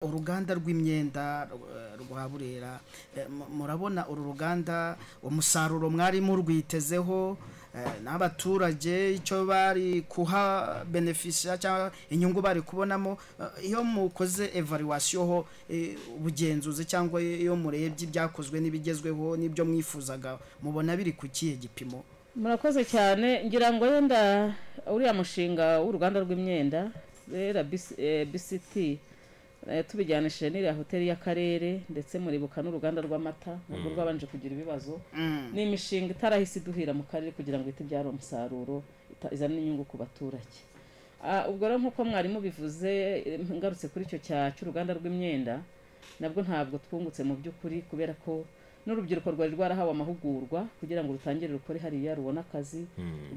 uruganda rw'imyenda eh, rwa burera Eh, mu- murabona uru ruganda umusaruro mwari murwitezeho eh, n'abaturage icyo bari kuha benefisha cyangwa inyungu bari kubonamo Eh, iyo mukoze evaluation ho eh, ubugenzuzi cyangwa iyo murebye ibyakozwe n'ibigezweho n'ibyo mwifuzaga mubona biri ku kihe gipimo murakoze cyane ngira ngo yenda uriya mushinga w'uruganda rw'imyenda rera bisiti tubijanishije n'iriya hoteli y'akarere ndetse muribuka n'uruganda rw'amata nubwo rwabanje kugira ibibazo Mm. ni imishinga itarahise iduhira mu karere kugira ngo ihite ibyara umusaruro ita- izane inyungu ku baturage Ah, ubwo rero nk'uko mwarimu bivuze eh, ngarutse kuri icyo cya cy'uruganda rw'imyenda nabwo ntabwo twungutse mu by'ukuri kubera ko n'urubyiruko rwari rwarahawe amahugurwa kugira ngo rutangire rukore hariya rubone akazi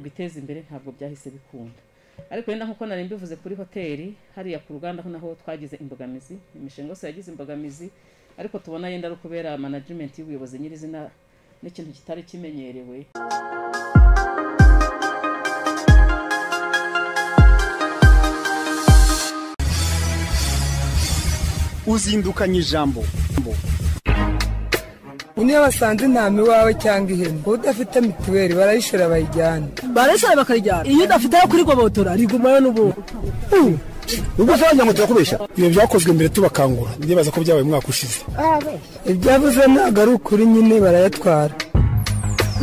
rwiteze imbere ntabwo byahise bikunda ariko wenda nk'uko nari mbivuze kuri hoteli hariya ku ruganda ho naho twagize imbogamizi imishinga yose yagize imbogamizi ariko tubona yenda ari ukubera management y'ubuyobozi nyirizina n'ikintu kitari kimenyerewe uzindukanye ijambo niyo basanze intama iwawe cyangwa ihene kuba udafite mituweli barayishora bayijyana barashara bakarijyana iyo udafite ayo kurigobotora rigumayo n'ubundi ubwo se wagira ngo turakubeshya ibyo byakozwe mbere tubakangura ndibaza ko byabaye umwaka ushize ibyavuze ntabwo ari ukuri nyine barayatwara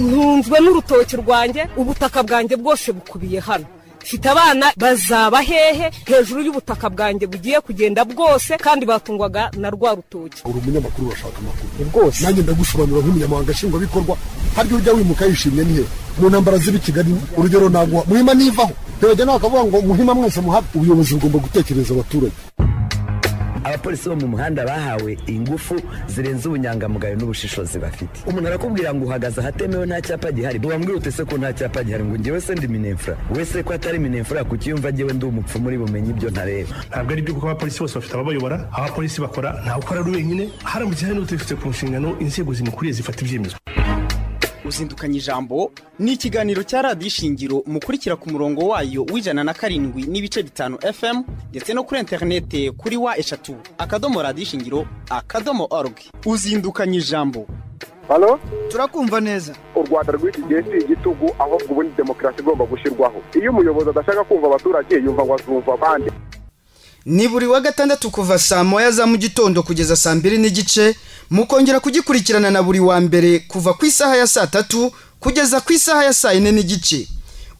ntunzwe n'urutoki rwanjye ubutaka bwanjye bwose bukubiye hano mfite abana bazaba hehe hejuru y'ubutaka bwanjye bugiye kugenda bwose kandi batungwaga na rwa rutoki uri umunyamakuru urashaka amakuru rwose nanjye ndagusobanura nk'umunyamahanga nshingwabikorwa haryo ujya wimuka yishimye nihe mu ntambara z'ibi kigali urugero naguha muhima nivaho ntibajya nawe akavuga ngo muhima mwese muhabe ubuyobozi bugomba gutekereza abaturage abapolisi bo mu muhanda bahawe ingufu zirenze ubunyangamugayo n'ubushishozi bafite umuntu arakubwira ngo uhagaze ahatemewe nta cyapa gihari wambwira ute se ko nta cyapa gihari ngo njyewe se ndi minefura wese ko atari minefura kukiyumva njyewe ndi umupfumu uri bumenye ibyo ntareba ntabwo ari byo kuko abapolisi bose bafite ababayobora abapolisi bakora ntawukora ari wenyine haramutse hari n'utabifite ku nshingano inzego zimukuriye zifata ibyemezo uzindukanye ijambo ni ikiganiro cya radiyo ishingiro mukurikira ku murongo wayo w'ijana na karindwi n'ibice bitanu fm ndetse no kuri interinete kuri wa eshatu akadomo radiyo ishingiro akadomo orugi uzindukanye ijambo halo turakumva neza u rwanda rw'iki gihe si igitugu ahubwo ubundi demokarasi igomba gushyirwaho iyo umuyobozi adashaka kumva abaturage yumva ngo azumva abandi ni buri wa gatandatu kuva saa moya za mu gitondo kugeza saa mbiri n'igice mukongera kugikurikirana na buri wa mbere kuva ku isaha ya saa tatu kugeza ku isaha ya saa yine n'igice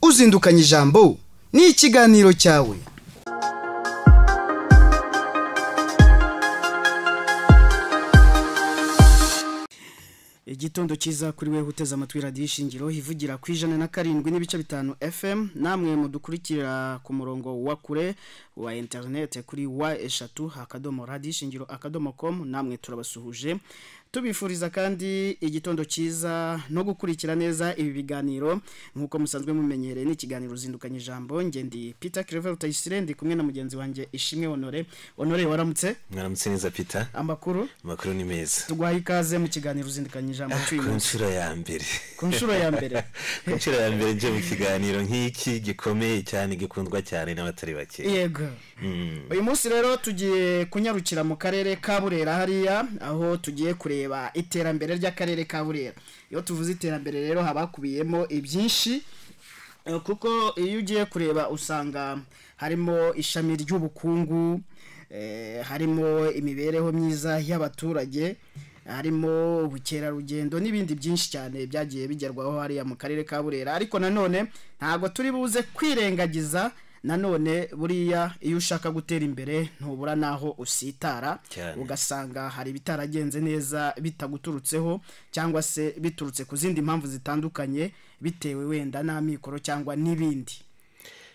uzindukanye ijambo ni ikiganiro cyawe igitondo cyiza kuri wewe uteze amatwi radiyo ishingiro ivugira ku ijana na karindwi n'ibice bitanu fm namwe mudukurikira ku murongo wa kure wa interinete kuri wa eshatu akadomo radiyo ishingiro akadomo komu namwe turabasuhuje tubifuriza kandi igitondo cyiza no gukurikira neza ibi biganiro nk'uko musanzwe mumenyereye ni ikiganiro zindukanye ijambo ngendi peter claver rutayisire ndi kumwe na mugenzi wanjye ishimwe honore honore waramutse mwaramutse neza pita amakuru amakuru ni meza tuguhaye ikaze mu kiganiro zindukanye ijambo cy'uyu ku munsi nshuro ya mbere ku nshuro ya mbere ku nshuro ya mbere nje mu kiganiro nk'iki gikomeye cyane gikundwa cyane n'abatari bake yego Mm. uyu munsi rero tugiye kunyarukira mu karere ka burera hariya aho tugiye kureba iterambere ry'akarere ka burera iyo tuvuze iterambere rero haba hakubiyemo ibyinshi Eh, kuko iyo ugiye kureba usanga harimo ishami ry'ubukungu eh, harimo imibereho myiza y'abaturage harimo ubukerarugendo n'ibindi byinshi cyane byagiye bigerwaho hariya mu karere ka burera ariko nanone ntabwo turi buze kwirengagiza nanone buriya iyo ushaka gutera imbere ntubura n'aho usitara Cyane. ugasanga hari ibitaragenze neza bitaguturutseho cyangwa se biturutse ku zindi mpamvu zitandukanye bitewe wenda n'amikoro cyangwa n'ibindi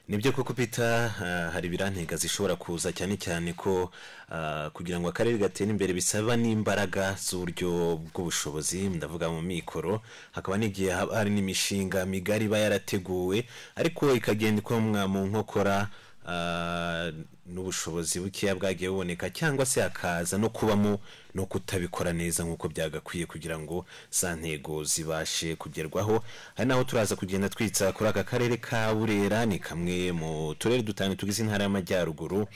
nibyo koko pita ah, hari ibirantega zishobora kuza cyane cyane ko ah, kugira ngo akarere gatere imbere bisaba n'imbaraga z'uburyo bw'ubushobozi ndavuga mu mikoro hakaba n'igihe haba hari n'imishinga migari iba yarateguwe ariko ikagenda ikomwa mu nkokora ah, n'ubushobozi bukeya bwagiye buboneka cyangwa se hakaza no kubamo no kutabikora neza nk'uko byagakwiye kugira ngo za ntego zibashe kugerwaho hari n'aho turaza kugenda twitsa kuri aka karere ka burera ni kamwe mu turere dutanu tugize intara y'amajyaruguru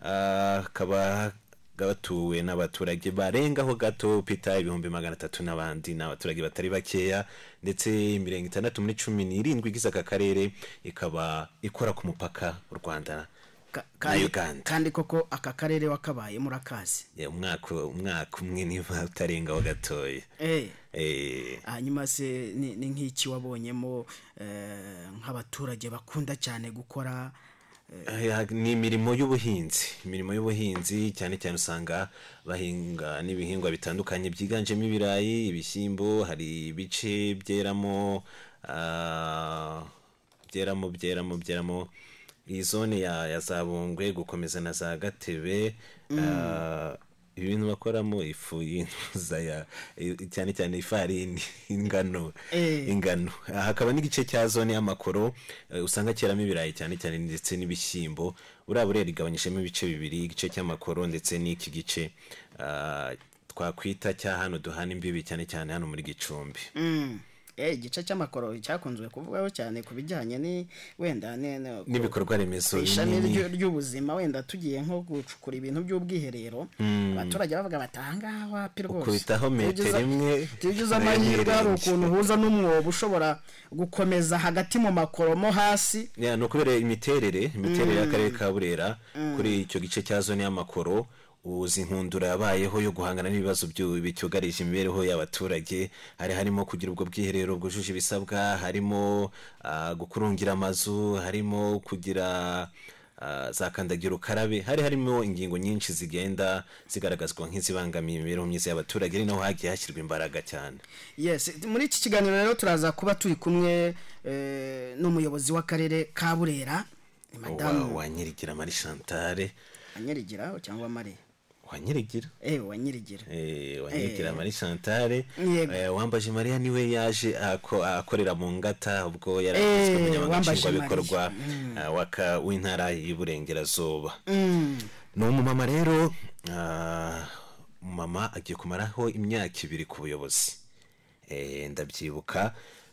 Ah, hakaba bw'abatuwe n'abaturage barengaho gato pita ibihumbi magana atatu n'abandi ni abaturage batari bakeya ndetse mirongo itandatu muri cumi n'irindwi igize aka karere ikaba ikora ku mupaka w'u rwanda na uganda kandi koko aka karere wakabaye murakazi Eh, umwaka umwaka umwe niba utarengaho gatoya eh Eh, hanyuma se ni ni nk'iki wabonyemo eh, nk'abaturage bakunda cyane gukora Aya, ni imirimo y'ubuhinzi imirimo y'ubuhinzi cyane cyane usanga bahinga n'ibihingwa bitandukanye byiganjemo ibirayi ibishyimbo hari ibice byeramo ah, byeramo byeramo byeramo iyi zone ya ya za bungwe gukomeza na za gatebe ah, ibintu bakoramo ifu y'intuzaya cyane cyane ifarini ingano ingano Aha hakaba n'igice cya zone y'amakoro eh, usanga cyeramo ibirayi cyane cyane ndetse n'ibishyimbo uriya burera igabanyijemo ibice bibiri igice cy'amakoro ndetse n'iki gice ah, twakwita cya hano duhana imbibi cyane cyane hano muri gicumbi Mm. eh igice cy'amakoro cyakunzwe kuvugwaho cyane ku bijyanye ni wenda ni- ni- n'ibikorwa remezo ishami binini. ryu- ry'ubuzima wenda tugiye nko gucukura ibintu by'ubwiherero Mm. abaturage bavuga bati ahangaha wapi rwose Ukubitaho metero Iyo ugize- imwe, iyo ugize nayo amahirwe hari nirenge. ukuntu uhuza n'umwobo ushobora gukomeza hagati mu makoro mo hasi Ya, ni ukubera imiterere imiterere Mm. y'akarere ka burera Mm. kuri icyo gice cya zone y'amakoro uzi nkundura yabayeho yo guhangana n'ibibazo byu- bicyugarije imibereho y'abaturage hari harimo kugira ubwo bwiherero bwujuje ibisabwa harimo ah, gukurungira amazu harimo kugira ah, za kandagira ukarabe hari harimo ingingo nyinshi zigenda zigaragazwa nk'izibangamiye imibereho myiza y'abaturage ari naho hagiye hashyirwa imbaraga cyane yes muri iki kiganiro rero turaza kuba turi kumwe eh, n'umuyobozi w'akarere ka burera ni madamu wa nyirigira mari chantale wanyirigira cyangwa mari wa nyirigira eh wanyirigira Eh, Eh. wanyirigira mari chantale Yego. Eh, wambaje mariya niwe yaje ako- akorera mu ngata ubwo yari Eh, agizwe umunyamabanga Wambaje nshingwabikorwa ah, w'aka- w'intara y'iburengerazuba ni umumama rero ah, umumama agiye kumaraho imyaka ibiri ku buyobozi Eh, ndabyibuka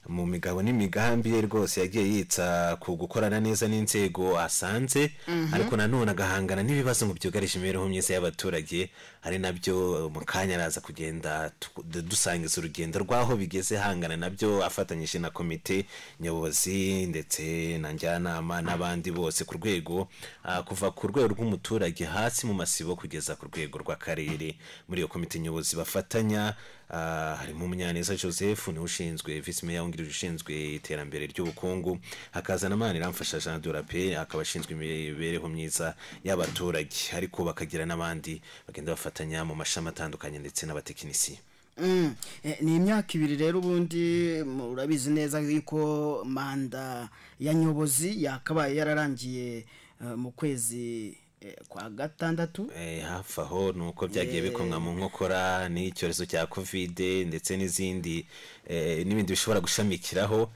mu migabo n'imigambi ye rwose yagiye yitsa ku gukorana neza n'inzego asanze Mhm. ariko nanone agahangana n'ibibazo ngo byugarije imibereho myiza y'abaturage ari nabyo mu kanya araza kugenda tu- du- dusangiza urugendo rw'aho bigeze hangana nabyo afatanyije na komite nyobozi ndetse na njyanama n'abandi bose ku rwego ah, kuva ku rwego rw'umuturage hasi mu masibo kugeza ku rwego rw'akarere muri iyo komite nyobozi bafatanya ah, harimo umunyaneza joseph niwe ushinzwe visi meya wungirije ushinzwe iterambere ry'ubukungu hakaza na maniramfasha jean durape akaba ashinzwe imibereho myiza y'abaturage ariko bakagira n'abandi bagenda bafatanya mu mashami atandukanye ndetse n'abatekinisiye Mm, eh, ni imyaka ibiri rero ubundi murabizi neza yuko manda ya nyobozi yakabaye yararangiye eh, mu kwezi eh, kwa gatandatu Eh, hafi aho ni uko byagiye bikomwa mu nkokora n'icyorezo cya kovide ndetse n'izindi eh, n'ibindi bishobora gushamikiraho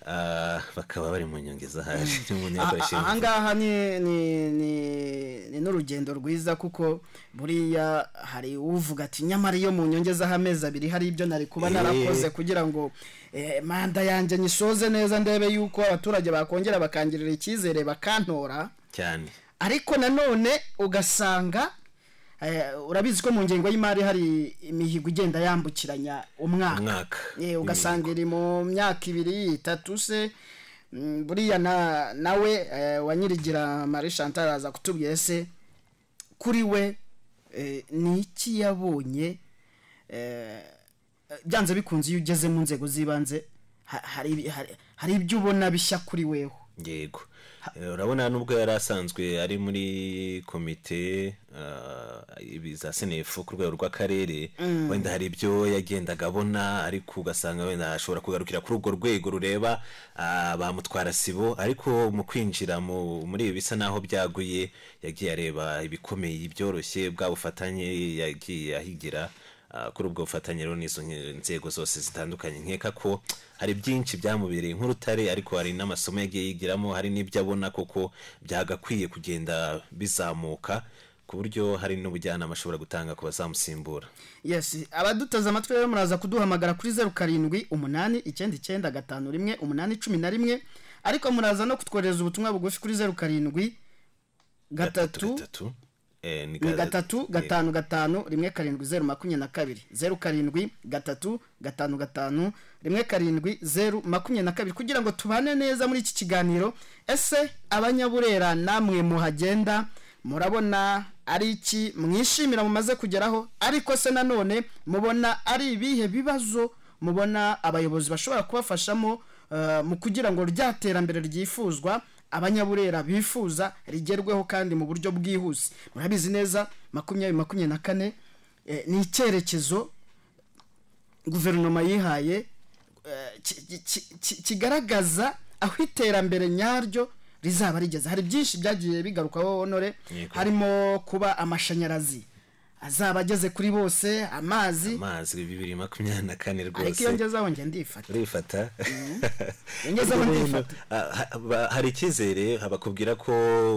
ah, bakaba bari mu nyongeza haje ni mu nteko A- a- ishinga ahangaha ni ni ni ni n'urugendo rwiza kuko buriya hari uvuga ati nyamara iyo mu nyongezaho amezi abiri hari ibyo nari kuba Eh. narakoze kugira ngo eh, manda yanjye nyisoze neza ndebe yuko abaturage bakongera bakangirira icyizere bakantora cyane ariko nanone ugasanga eh, urabizi ko mu ngengo y'imari hari imihigo igenda yambukiranya umwaka umwaka Eh, ugasanga iri mu myaka ibiri itatu se mm, buriya na- nawe eh, wa nyirigira marie chantal araza kutubwira se kuri we eh, ni iki yabonye eh, byanze bikunze iyo ugeze mu nzego z'ibanze ha- hari- hari- hari ibyo ubona bishya kuri weho yego Eh, urabona nubwo yari asanzwe ari muri komite ah, ibi za senefu ku rwego rw'akarere Mm. wenda hari ibyo yagendaga abona ariko ugasanga wenda ashobora kugarukira kuri urwo rwego rureba ah, ba mutwara sibo ariko mu kwinjira mu- muri ibi bisa n'aho byaguye yagiye areba ibikomeye ibyoroshye bwa bufatanye yagiye ahigira ah, kuri ubwo bufatanye rero n'izo nke- nzego zose zitandukanye nkeka ko hari byinshi byamubereye nk'urutare ariko hari n'amasomo yagiye yigiramo hari n'ibyo abona koko byagakwiye kugenda bizamuka ku buryo hari n'ubujyanama ashobora gutanga ku bazamusimbura yes abaduteze amatwi rero muraza kuduhamagara kuri zeru karindwi umunani icyenda icyenda gatanu rimwe umunani cumi na rimwe ariko muraza no kutwohereza ubutumwa bugufi kuri zeru karindwi gatatu Eh, ni ni ga- gatatu gatanu gatanu rimwe karindwi zeru makumyabiri na kabiri zeru karindwi gatatu gatanu gatanu rimwe karindwi zeru makumyabiri na kabiri kugira ngo tubane neza muri iki kiganiro ese abanyaburera namwe muhagenda murabona ari iki mwishimira mumaze kugeraho ariko se nanone mubona ari ibihe bibazo mubona abayobozi bashobora kubafashamo eh, mu kugira ngo rya terambere ryifuzwa abanyaburera bifuza rigerweho kandi mu buryo bwihuse murabizi neza makumyabiri makumyabiri na kane eh, ni icyerekezo guverinoma yihaye eh, ki- ki- ki- ki- kigaragaza aho iterambere nyaryo rizaba rigeze hari byinshi byagiye bigarukaho honore Yego. harimo kuba amashanyarazi azaba ageze kuri bose amazi amazi bibiri makumyabiri na kane ariko rwose iyo ngezeho njye ndifata urifata iyo ngezeho ndifata Ah, ha- ba- hari icyizere bakubwira ko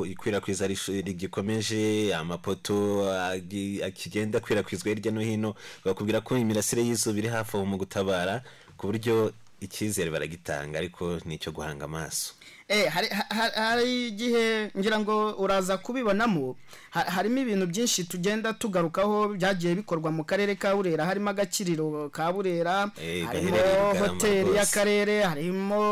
ikwirakwiza rish- rigikomeje amapoto agi- akigenda akwirakwizwa hirya no hino bakubwira ko imirasire y'izuba iri hafi aho mu gutabara ku buryo icyizere baragitanga ariko ni icyo guhanga amaso Eh, hari- ha- hari igihe ngira ngo uraza kubibonamo ha- harimo ibintu byinshi tugenda tugarukaho byagiye bikorwa mu karere ka burera harimo agakiriro ka burera harimo Eh, gaherereye i Bugarama hoteli rwose. y'akarere harimo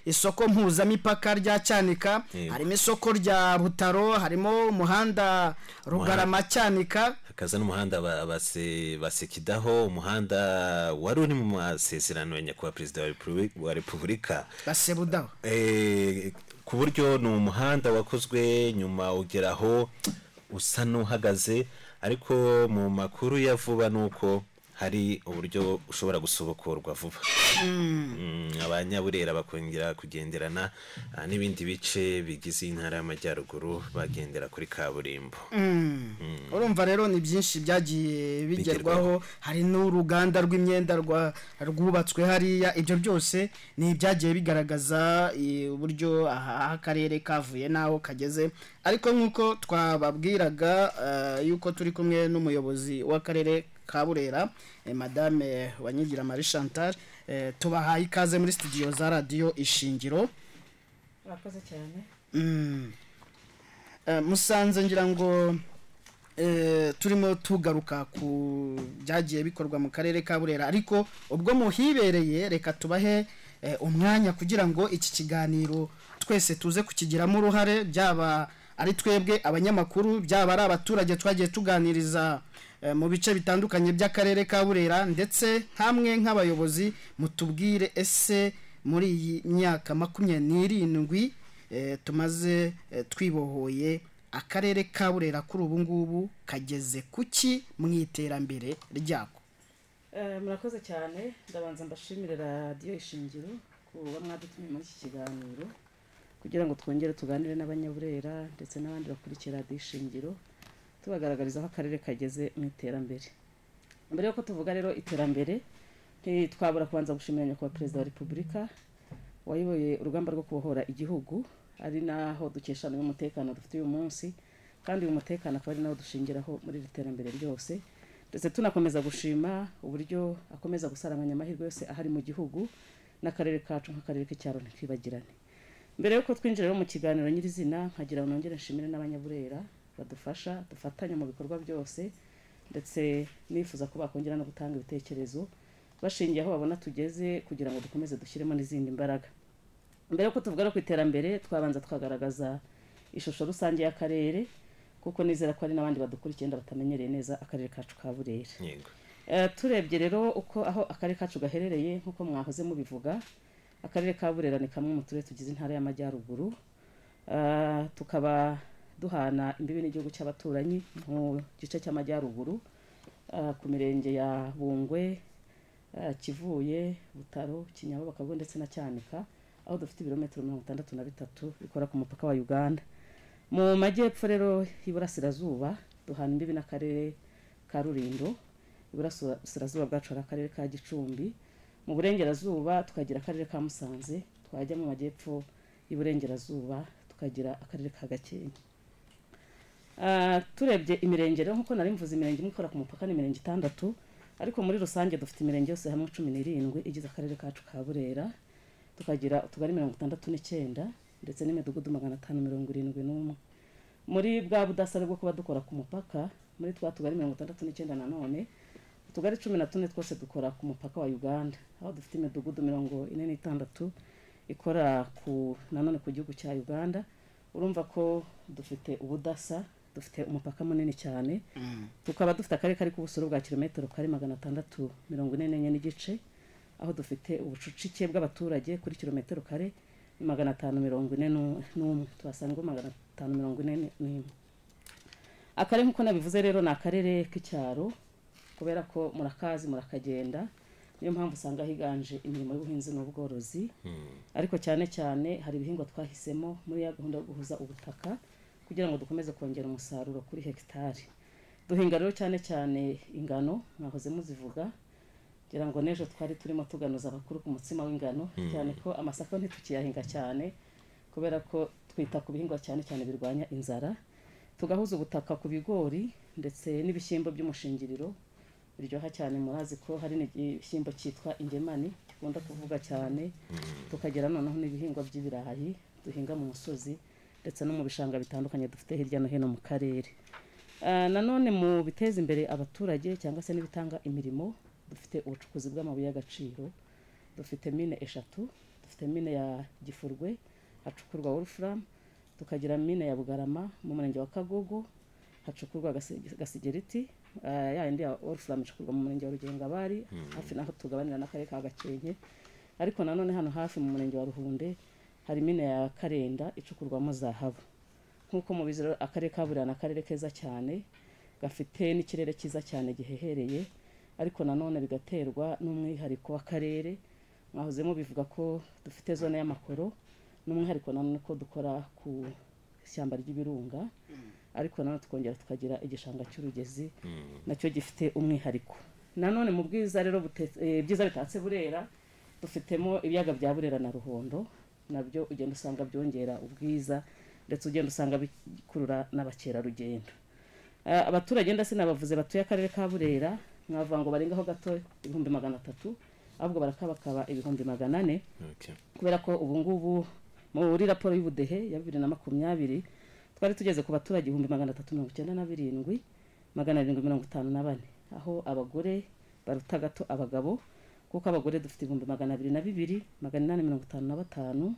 isoko mpuzamipaka rya cyanika Eh. harimo isoko rya butaro harimo umuhanda rugarama cyanika hakaza n'umuhanda ba- base- basekidaho umuhanda wari uri mu masezerano ya nyakubahwa perezida wa Repubuli- wa repubulika basebudaho Eh, ku buryo ni umuhanda wakozwe nyuma ugeraho usa n'uhagaze ariko mu makuru ya vuba ni uko hari uburyo ushobora gusobokorwa vuba Mm, abanyaburera bakongera kugenderana ah, n'ibindi bice bigize intara y'amajyaruguru bagendera kuri kaburimbo Mm. urumva rero ni byinshi byagiye bigerwaho hari n'uruganda rw'imyenda rwa- rwubatswe hariya ibyo byose ni ibyagiye bigaragaza eh, uburyo aha akarere kavuye n'aho kageze ariko nk'uko twababwiraga eh, yuko turi kumwe n'umuyobozi w'akarere ka burera eh, madame wanyigira marie chantal eh, tubahaye ikaze muri studio za radiyo ishingiro urakoze cyane Mm. Eh, musanze ngira ngo eh, turimo tugaruka ku byagiye bikorwa mu karere ka burera ariko ubwo muhibereye reka tubahe eh, umwanya kugira ngo iki kiganiro twese tuze kukigiramo uruhare byaba ari twebwe abanyamakuru byaba ari abaturage twagiye tuganiriza eh, mu bice bitandukanye by'akarere ka burera ndetse hamwe nk'abayobozi mutubwire ese muri iyi myaka makumyabiri n'irindwi eh, tumaze eh, twibohoye akarere ka burera kuri ubu ngubu kageze ku ki mu iterambere ryako Eh, murakoze cyane ndabanza mbashimire radiyo ishingiro kuba mwadutumye muri iki kiganiro kugira ngo twongere tuganire n'abanyaburera ndetse n'abandi bakurikiye radiyo ishingiro tubagaragariza aho akarere kageze mu iterambere mbere y'uko tuvuga rero iterambere ntitwabura kubanza gushimira nyakubahwa perezida wa repubulika wayoboye urugamba rwo kubohora igihugu ari naho dukesha n'umutekano dufite uyu munsi kandi uyu mutekano akaba ari nawo dushingiraho muri iri terambere ryose ndetse tunakomeza gushima uburyo akomeza gusaranganya amahirwe yose ahari mu gihugu n'akarere kacu nk'akarere k'icyaro ntikibagirane mbere y'uko twinjira rero mu kiganiro nyirizina nkagira ngo nongere nshimire n'abanyaburera badufasha dufatanya mu bikorwa byose ndetse nifuza ko bakongera no gutanga ibitekerezo bashingiye aho babona tugeze kugira ngo dukomeze dushyiremo n'izindi mbaraga mbere y'uko tuvuga no ku iterambere twabanza twagaragaza ishusho rusange y'akarere kuko nizera ko hari n'abandi badukurikiye wenda batamenyereye neza akarere kacu ka burera yego Eh, turebye rero uko aho akarere kacu gaherereye nk'uko mwahoze mubivuga akarere ka burera ni kamwe mu turere tugize intara y'amajyaruguru Eh, tukaba duhana imbibi n'igihugu cy'abaturanyi mu gice cy'amajyaruguru eh, ku mirenge ya bungwe eh, kivuye butaro kinyabu bakabwe ndetse na cyanika aho dufite ibirometero mirongo itandatu na bitatu bikora ku mupaka wa uganda mu majyepfo rero y'iburasirazuba duhana imbibi n'akarere ka rurindo iburasirazuba bwacu hari akarere ka gicumbi mu burengerazuba tukagira akarere ka musanze twajya mu majyepfo y'iburengerazuba tukagira akarere ka gakenke Ah, turebye imirenge rero nk'uko nari mvuze imirenge imwe ikora ku mupaka ni imirenge itandatu ariko muri rusange dufite imirenge yose hamwe cumi n'irindwi igize akarere kacu ka burera tukagira utugari mirongo itandatu n'icyenda ndetse n'imidugudu magana atanu mirongo irindwi n'umwe muri bwa budasa bwo kuba dukora ku mupaka muri twa tugari mirongo itandatu n'icyenda nanone utugari cumi na tune twose dukora ku mupaka wa uganda aho dufite imidugudu mirongo ine n'itandatu ikora ku nanone ku gihugu cya uganda urumva ko dufite ubudasa dufite umupaka munini cyane tukaba dufite akarere kari ku buso bwa kilometero kari magana atandatu mirongo ine n'enye n'igice aho dufite ubucucike bw'abaturage kuri kilometero kare ni magana atanu mirongo ine n'u- n'umwe tuhasanga magana atanu mirongo ine n'imwe akarere nk'uko nabivuze rero ni akarere k'icyaro kubera ko murakazi murakagenda niyo mpamvu usanga higanje imirimo y'ubuhinzi n'ubworozi ariko cyane cyane hari ibihingwa twahisemo muri ya gahunda yo guhuza ubutaka kugira ngo dukomeze kongera umusaruro kuri hegitari duhinga rero cyane cyane ingano mwahoze muzivuga ngira ngo n'ejo twari turimo tuganuza abakuru ku mutsima w'ingano Mm. cyane ko amasaka ntitukiyahinga cyane kubera ko twita ku bihingwa cyane cyane birwanya inzara tugahuza ubutaka ku bigori ndetse n'ibishyimbo by'umushingiriro biryoha cyane murazi ko hari n'igishyimbo cyitwa ingemani gikunda kuvuga cyane tukagira noneho n'ibihingwa by'ibirayi duhinga mu musozi ndetse no mu bishanga bitandukanye dufite hirya no hino mu karere Ah, nanone mu biteza imbere abaturage cyangwa se n'ibitanga imirimo dufite ubucukuzi bw'amabuye y'agaciro dufite mine eshatu dufite mine ya gifurwe hacukurwa wolufuramu tukagira mine ya bugarama mu murenge wa kagogo hacukurwa Gasi- gasigeriti ah, ya yindi ya wolufuramu icukurwa mu murenge wa rugengabari Mm. hafi naho tugabanira n'akarere ka gakenke ariko nanone hano hafi mu murenge wa ruhunde hari mine ya karenda icukurwamo zahabu nk'uko mubizi rero akarere ka burera ni akarere keza cyane gafite n'ikirere cyiza cyane gihehereye ariko nanone bigaterwa n'umwihariko w'akarere mwahozemo bivuga ko dufite zone y'amakoro n'umwihariko nanone ko dukora ku ishyamba ry'ibirunga ariko nanone tukongera tukagira igishanga cy'urugezi nacyo gifite umwihariko nanone mu bwiza rero bute- eh, byiza bitatse burera dufitemo ibiyaga bya burera na ruhondo nabyo ugenda usanga byongera ubwiza ndetse ugenda usanga bikurura n'abakerarugendo Eh, abaturage ndetse nabavuze batuye akarere ka burera mwavuga ngo barengaho gato ibihumbi magana atatu ahubwo barakabakaba ibihumbi magana ane kubera ko ubu ngubu muri raporo y'ubudehe ya bibiri na makumyabiri twari tugeze ku baturage ibihumbi magana atatu mirongo icyenda na birindwi magana arindwi mirongo itanu na bane aho abagore baruta gato abagabo kuko abagore dufite ibihumbi magana abiri na bibiri magana inani mirongo itanu na batanu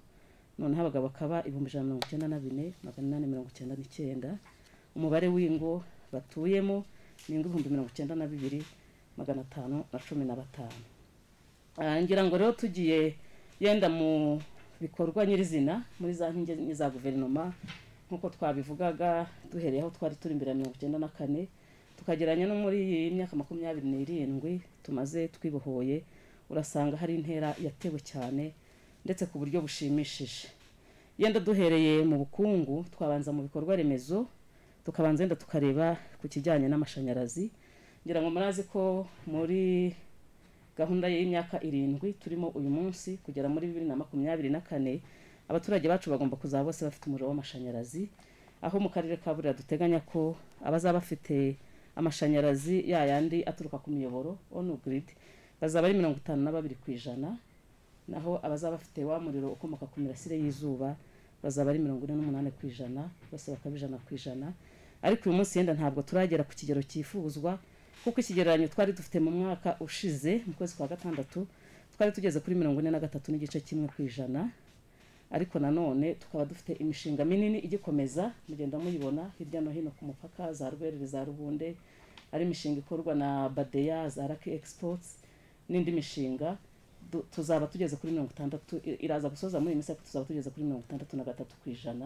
noneho abagabo akaba ibihumbi ijana na mirongo icyenda na bine magana inani mirongo icyenda n'icyenda umubare w'ingo batuyemo ni ingo ibihumbi mirongo icyenda na bibiri magana atanu na cumi na batanu Ah, ngira ngo rero tugiye yenda mu bikorwa nyirizina muri za nkingi za guverinoma nk'uko twabivugaga duhereye aho twari turi imbere ya mirongo icyenda na kane tukageranya no muri iyi myaka makumyabiri n'irindwi tumaze twibohoye urasanga hari intera yatewe cyane ndetse ku buryo bushimishije yenda duhereye mu bukungu twabanza mu bikorwa remezo tukabanza yenda tukareba ku kijyanye n'amashanyarazi ngira ngo murazi ko muri gahunda y'imyaka irindwi turimo uyu munsi kugera muri bibiri na makumyabiri na kane abaturage bacu bagomba kuzaba bose bafite umuriro w'amashanyarazi aho mu karere ka burera duteganya ko abazaba bafite amashanyarazi yayandi aturuka ku miyoboro onu giridi bazaba ari mirongo itanu na babiri ku ijana naho abazaba bafite wa muriro ukomoka ku mirasire y'izuba bazaba ari mirongo ine n'umunani ku ijana bose bakaba ijana ku ijana ariko uyu munsi yenda ntabwo turagera ku kigero cyifuzwa kuko ikigereranyo twari dufite mu mwaka ushize mu kwezi kwa gatandatu twari tugeze kuri mirongo ine na gatatu n'igice kimwe ku ijana ariko nanone tukaba dufite imishinga minini igikomeza mugenda muyibona hirya no hino ku mupaka za rwerere za rubunde ari imishinga ikorwa na badeya za raki egisipotsi n'indi mishinga du- tuzaba tugeze kuri mirongo itandatu i- iraza gusoza muri iyi minsi ariko tuzaba tugeze kuri mirongo itandatu na gatatu ku ijana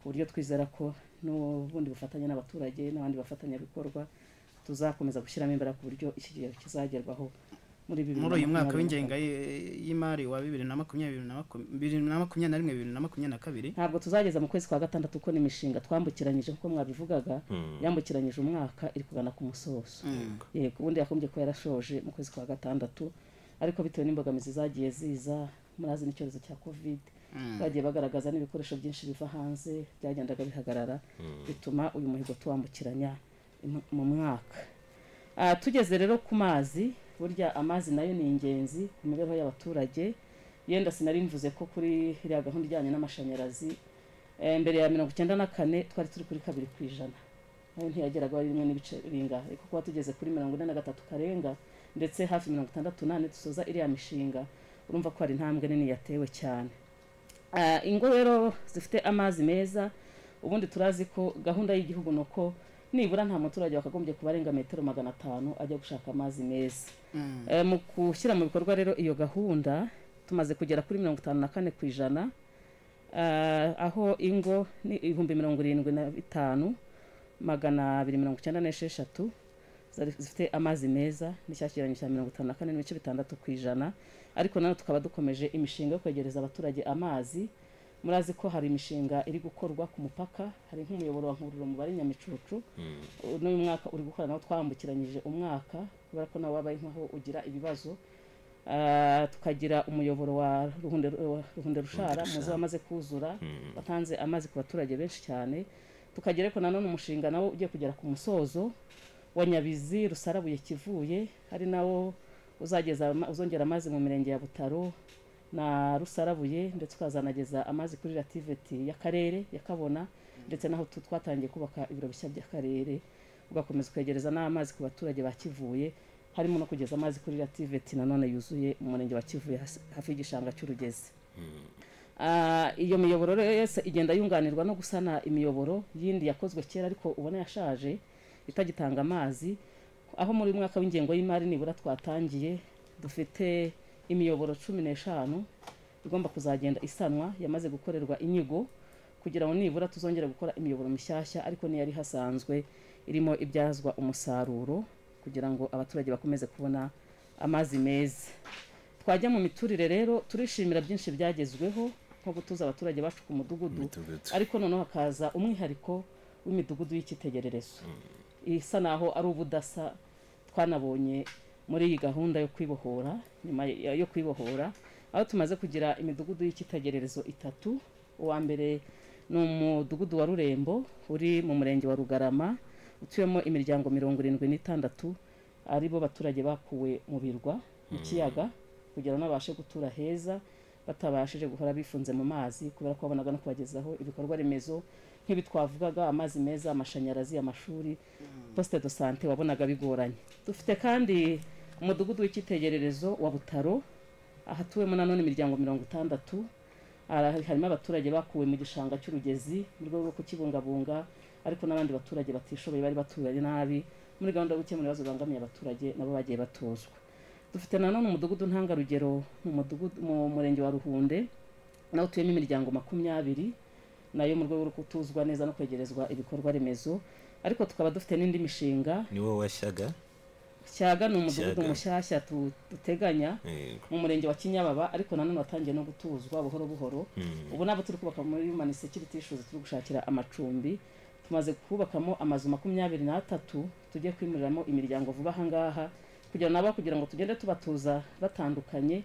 ku buryo twizera ko n'ubundi bufatanye n'abaturage n'abandi bafatanyabikorwa tuzakomeza gushyiramo imbaraga ku buryo iki kigero kizagerwaho muri bibiri muri uyu mwaka na makumyabiri na w'ingenga y- y'imari wa bibiri na makumyabiri na makum- bibiri na makumyabiri na rimwe bibiri na makumyabiri na kabiri ntabwo tuzageza mu kwezi kwa gatandatu kuko ni imishinga twambukiranyije nk'uko mwabivugaga Mm. yambukiranyije umwaka iri kugana ku musozo Mm. yego ubundi yakombye kuba yarashoje mu kwezi kwa gatandatu ariko bitewe n'imbogamizi zagiye ziza murazi n'icyorezo cya kovide Mm. bagiye bagaragaza n'ibikoresho byinshi biva hanze byagendaga bihagarara Mm. bituma uyu muhigo tuwambukiranya im- mu mwaka Ah, tugeze rero ku mazi burya amazi nayo ni ingenzi ku mibereho y'abaturage yenda sinari mvuze ko kuri iriya gahunda ijyanye n'amashanyarazi mbere ya mirongo icyenda na kane twari turi kuri kabiri ku ijana nayo ntiyageraga wari rimwe n'ibice bingahe ariko kuba tugeze kuri mirongo ine na gatatu karenga ndetse hafi mirongo itandatu n'ane dusoza iriya mishinga urumva ko hari intambwe nini yatewe cyane Ah, ingo rero zifite amazi meza ubundi turazi ko gahunda y'igihugu ni uko nibura nta muturage wakagombye kuba arenga metero magana atanu ajya gushaka amazi meza Eh, mu gushyira mu bikorwa rero iyo gahunda tumaze kugera kuri mirongo itanu na kane ku ijana Ah, aho ingo ni ibihumbi mirongo irindwi na bitanu magana abiri mirongo icyenda n'esheshatu zari- zifite amazi meza n'icyakiranyo cya mirongo itanu na kane n'ibice bitandatu ku ijana ariko nanone tukaba dukomeje imishinga yo kwegereza abaturage amazi murazi ko hari imishinga iri gukorwa ku mupaka hari nk'umuyoboro wa nkururo mubare nyamicucu Uh, n'uyu mwaka uri gukora nawo twambukiranyije umwaka kubera ko nawe wabaye nk'aho ugira ibibazo Ah, tukagira umuyoboro wa ruhunde wa Ruhunde rushara Rushara. muzi wamaze kuzura Mm. watanze amazi ku baturage benshi cyane tukagira ariko nanone umushinga nawo ugiye kugera ku musozo wa nyabizi rusarabuye kivuye hari nawo uzageza ama- uzongera amazi mu mirenge ya butaro na rusarabuye ndetse ukazanageza amazi kuri rativeti y'akarere yakabona ndetse naho tu- twatangiye kubaka ibiro bishya by'akarere ugakomeza kwegereza n'amazi ku baturage ba kivuye harimo no kugeza amazi kuri rativeti nanone yuzuye mu murenge wa kivuye hasi- hafi y'igishanga cy'urugezi Ah, iyo miyoboro rero yose igenda yunganirwa no gusana imiyoboro yindi yakozwe kera ariko ubona yashaje itagitanga amazi aho muri uyu mwaka w'ingengo y'imari nibura twatangiye dufite imiyoboro cumi n'eshanu igomba kuzagenda isanwa yamaze gukorerwa inyigo kugira ngo nibura tuzongere gukora imiyoboro mishyashya ariko n'iyari hasanzwe irimo ibyazwa umusaruro kugira ngo abaturage bakomeze kubona amazi meza twajya mu miturire rero turishimira byinshi byagezweho nko gutuza abaturage bacu ku mudugudu Midugudu. ariko noneho hakaza umwihariko w'imidugudu y'icyitegererezo isa naho ari ubudasa twanabonye muri iyi gahunda yo kwibohora nyuma ya- yo kwibohora aho tumaze kugira imidugudu y'icyitegererezo itatu uwa mbere ni umudugudu wa rurembo uri mu murenge wa rugarama utuyemo imiryango mirongo irindwi n'itandatu ari bo baturage bakuwe mu birwa mu Mm. kiyaga kugira ngo babashe gutura heza batabashije guhora bifunze mu mazi kubera ko babonaga no kubagezaho ibikorwa remezo nk'ibi twavugaga amazi meza amashanyarazi amashuri poste de sante wabonaga bigoranye dufite kandi umudugudu w'icyitegererezo wa butaro ahatuwemo nanone imiryango mirongo itandatu Ara- harimo abaturage bakuwe mu gishanga cy'urugezi mu rwego rwo kukibungabunga ariko n'abandi baturage batishoboye bari batuye nabi muri gahunda yo gukemura ibibazo bibangamiye abaturage nabo bagiye batozwa dufite nanone umudugudu ntangarugero mu mudugudu- mu murenge wa ruhunde naho utuyemo imiryango makumyabiri nayo mu rwego rwo kutuzwa neza no kwegerezwa ibikorwa remezo ariko tukaba dufite n'indi mishinga niwo washyaga shyaga ni umudugudu Shyaga. mushyashya tu- duteganya Yego. mu murenge wa kinyababa ariko nanone watangiye no gutuzwa buhoro buhoro Mm. ubu nabo turi kubaka muri human security issues turi gushakira amacumbi tumaze kubakamo amazu makumyabiri n'atatu tujye kwimuriramo imiryango vuba aha ngaha kugira nabo kugira ngo tugende tubatuza batandukanye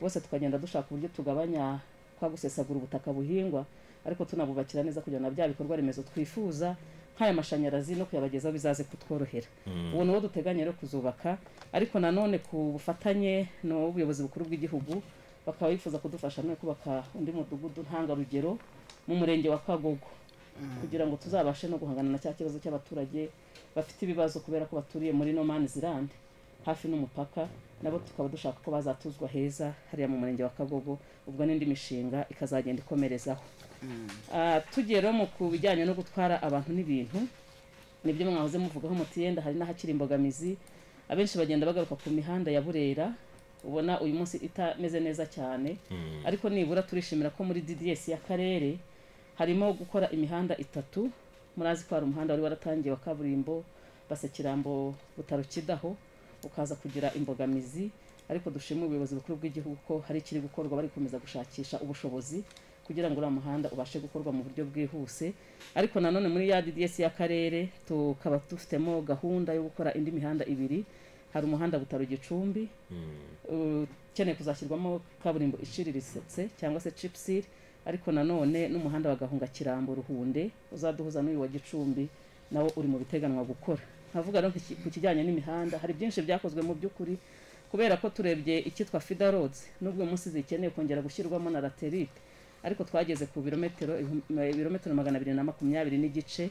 bose tukagenda dushaka uburyo tugabanya kwa gusesagura ubutaka buhingwa ariko tunabubakira neza kugira ngo na bya bikorwa remezo twifuza nk'aya mashanyarazi no kuyabagezaho bizaze kutworohera Mm. ubu niwo duteganya rero kuzubaka ariko nanone ku bufatanye n'ubuyobozi bukuru bw'igihugu bakaba bifuza kudufasha no kubaka undi mudugudu ntangarugero mu murenge wa kagogo kugira ngo tuzabashe no guhangana na cya kibazo cy'abaturage bafite ibibazo kubera ko baturiye muri no man zirande hafi n'umupaka nabo tukaba dushaka ko bazatuzwa heza hariya mu murenge wa kagogo ubwo n'indi mishinga ikazagenda ikomerezaho Ah, tugiye rero mu ku bijyanye no gutwara abantu n'ibintu nibyo mwahoze muvugaho muti yenda hari n'ahakiri imbogamizi abenshi bagenda bagaruka ku mihanda ya burera ubona uyu munsi itameze neza cyane Mm. ariko nibura turishimira ko muri dds y'akarere harimo gukora imihanda itatu murazi ko hari umuhanda wari waratangiye wa kaburimbo basekirambo butaro kidaho ukaza kugira imbogamizi ariko dushimira ubuyobozi bukuru bw'igihugu ko hari ikiri gukorwa bari gukomeza gushakisha ubushobozi kugira ngo uriya muhanda ubashe gukorwa mu buryo bwihuse ariko nanone muri ya DDS y'akarere tukaba dufitemo gahunda yo gukora indi mihanda ibiri hari umuhanda butaro gicumbi ukeneye kuzashyirwamo kaburimbo iciriritse cyangwa se cipsir ariko nanone n'umuhanda wa gahunga kirambo ruhunde uzaduhuza n'uyu wa gicumbi nawo uri mu biteganwa gukora nkavuga rero nk'iki- ku kijyanye n'imihanda hari byinshi byakozwe mu by'ukuri kubera ko turebye icyitwa fida roads n'ubwo uyu munsi zikeneye kongera gushyirwamo na laterite ariko twageze ku birometero ibihum- ibirometero magana abiri na makumyabiri n'igice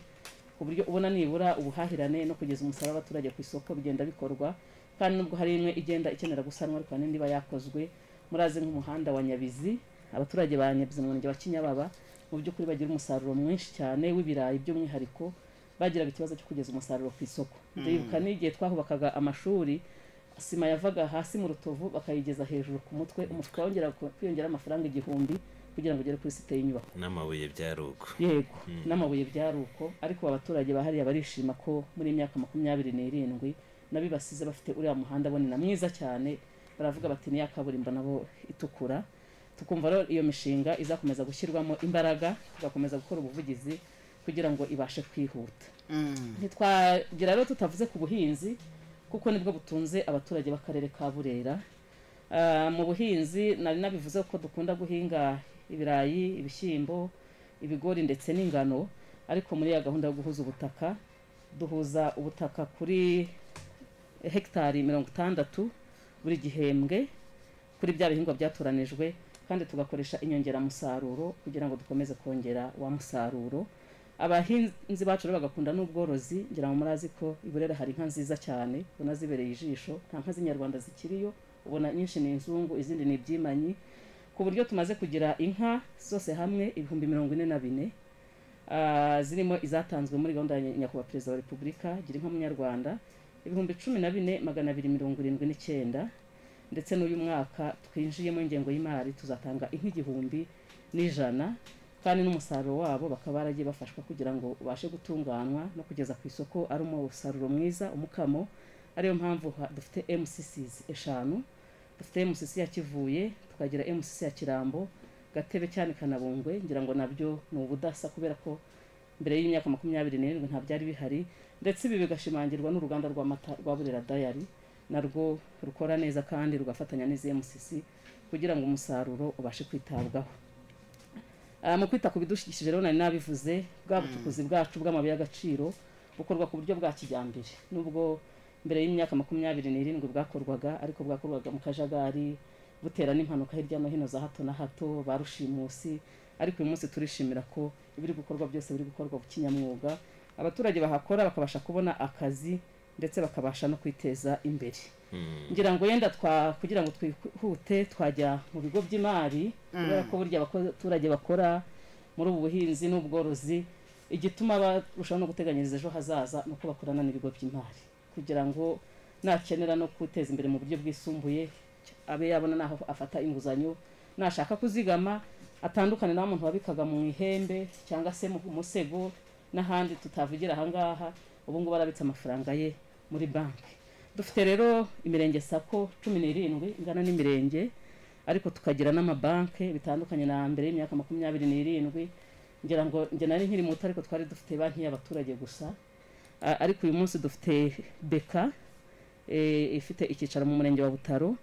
ku buryo ubona nibura ubuhahirane no kugeza umusaruro w'abaturage ku isoko bigenda bikorwa kandi nubwo hari imwe igenda ikenera gusanwa ariko hari n'indi iba yakozwe murazi nk'umuhanda wa nyabizi abaturage ba nyabizi mu murenge wa kinyababa mu by'ukuri bagira umusaruro mwinshi cyane w'ibirayi by'umwihariko bagiraga ikibazo cyo kugeza umusaruro ku isoko Mm. ndibuka n'igihe twahubakaga amashuri sima yavaga hasi mu rutovu bakayigeza hejuru ku mutwe umufuka wongera kwiyongera amafaranga igihumbi kugira ngo ugere kuri site y'inyubako n'amabuye byaruko yego n'amabuye byari uko ariko abaturage bahariya barishima ko muri iyi myaka makumyabiri n'irindwi n'abibasize bafite uriya muhanda bonina mwiza cyane baravuga bati niya kaburimbo nabo itukura tukumva rero iyo mishinga izakomeza gushyirwamo imbaraga tugakomeza gukora ubuvugizi kugira ngo ibashe kwihuta ntitwagira rero tutavuze ku buhinzi kuko nibwo butunze abaturage b'akarere ka burera Ah, mu buhinzi nari nabivuze ko dukunda guhinga ibirayi ibishyimbo ibigori ndetse n'ingano ariko muri ya gahunda yo guhuza ubutaka duhuza ubutaka kuri hegitari mirongo itandatu buri gihembwe kuri bya bihingwa byatoranijwe kandi tugakoresha inyongeramusaruro kugira ngo dukomeze kongera wa musaruro abahinzi bacu rero bagakunda n'ubworozi ngira ngo murazi ko i burera hari inka nziza cyane ubona zibereye ijisho nta nka z'inyarwanda zikiriyo ubona nyinshi ni inzungu izindi ni ibyimanyi ku buryo tumaze kugira inka zose hamwe ibihumbi mirongo ine na bine Ah, zirimo izatanzwe muri gahunda ya Ny- nyakubahwa perezida wa repubulika gira inka munyarwanda ibihumbi cumi na bine magana abiri mirongo irindwi n'icyenda ndetse n'uyu mwaka twinjiyemo ingengo y'imari tuzatanga inka igihumbi n'ijana kandi n'umusaruro wabo bakaba baragiye bafashwa kugira ngo ubashe gutunganywa no kugeza ku isoko ari umusaruro mwiza umukamo ariyo mpamvu ha- dufite mcc's eshanu dufite mcc ya kivuye tukagira mcc ya kirambo gatebe cyane kanabungwe ngira ngo nabyo ni ubudasa kubera ko mbere y'imyaka makumyabiri n'irindwi nta byari bihari ndetse ibi bigashimangirwa n'uruganda rw'amata rwa burera dayari narwo rukora neza kandi rugafatanya n'izi mcc kugira ngo umusaruro ubashe kwitabwaho Ah, mu kwita ku bidukikije rero nari nabivuze bwa bucukuzi bwacu bw'amabuye y'agaciro bukorwa ku buryo bwa kijyambere nubwo mbere y'imyaka makumyabiri n'irindwi bwakorwaga ariko bwakorwaga mu kajagari butera n'impanuka hirya no hino za hato na hato ba rushimusi ariko uyu munsi turishimira ko ibiri gukorwa byose biri gukorwa kinyamwuga abaturage bahakora bakabasha kubona akazi ndetse bakabasha no kwiteza imbere ngira ngo yenda twa kugira ngo twihute twajya mu bigo by'imari kubera Mm. ko burya abaturage bakora muri ubu buhinzi n'ubworozi igituma barushaho no guteganyiriza ejo hazaza ni uko bakorana n'ibigo by'imari kugira ngo nakenera no kwiteza imbere mu buryo bwisumbuye abe yabona n'aho afata inguzanyo nashaka kuzigama atandukane na wa muntu wabikaga mu ihembe cyangwa se mu musego n'ahandi tutavugira ahangaha ubu ngubu arabitse amafaranga ye muri banki dufite rero imirenge sako cumi n'irindwi ingana n'imirenge ariko tukagira n'amabanki bitandukanye na mbere y'imyaka makumyabiri n'irindwi ngira ngo njye nari nkiri muto ariko twari dufite banki y'abaturage gusa A- ariko uyu munsi dufite beka eh, ifite icyicaro mu murenge wa butaro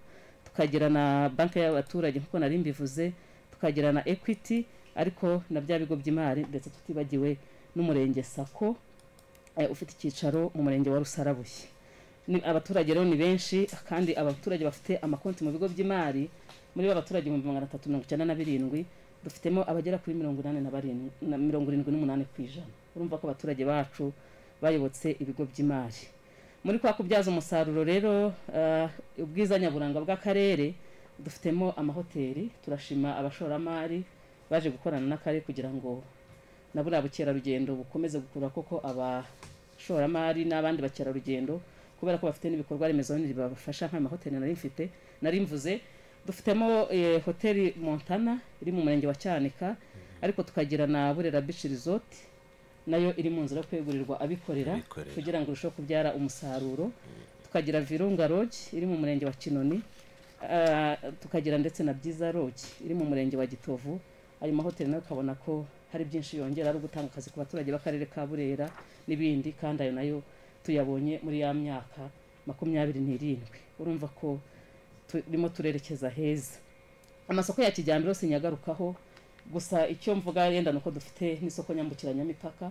tukagira na banki y'abaturage nk'uko nari mbivuze tukagira na equity ariko na bya bigo by'imari ndetse tutibagiwe n'umurenge sako eh, ufite icyicaro mu murenge wa rusarabuye ni abaturage rero ni benshi kandi abaturage bafite amakonti mu bigo by'imari muri bo abaturage ibihumbi magana atatu mirongo icyenda na birindwi dufitemo abagera kuri mirongo inani na barindwi na mirongo irindwi n'umunani ku ijana urumva ko abaturage bacu bayobotse ibigo by'imari muri kwa kubyaza umusaruro rero ah, ubwiza nyaburanga bw'akarere dufitemo amahoteli turashima abashoramari baje gukorana n'akarere kugira ngo na buriya bukerarugendo bukomeze gukurura koko abashoramari n'abandi bakerarugendo kubera ko bafite n'ibikorwa remezo bindi bibafasha nk'amahoteli nari mfite nari mvuze dufitemo eh, hoteli montana iri mu murenge wa cyanika ariko tukagira na burera beach resort nayo iri mu nzira yo kwegurirwa abikorera Abikorera. kugira ngo irusheho kubyara umusaruro tukagira virunga lodge iri mu murenge wa kinoni Ah, tukagira ndetse na byiza lodge iri mu murenge wa gitovu ayo mahoteli nayo ukabona ko hari byinshi yongera ari ugutanga akazi ku baturage b'akarere ka burera n'ibindi kandi ayo nayo tuyabonye muri ya myaka makumyabiri n'irindwi urumva ko turimo turerekeza heza amasoko ya kijyambere yose nyagarukaho gusa icyo mvuga yenda ni uko dufite n'isoko nyambukiranyamipaka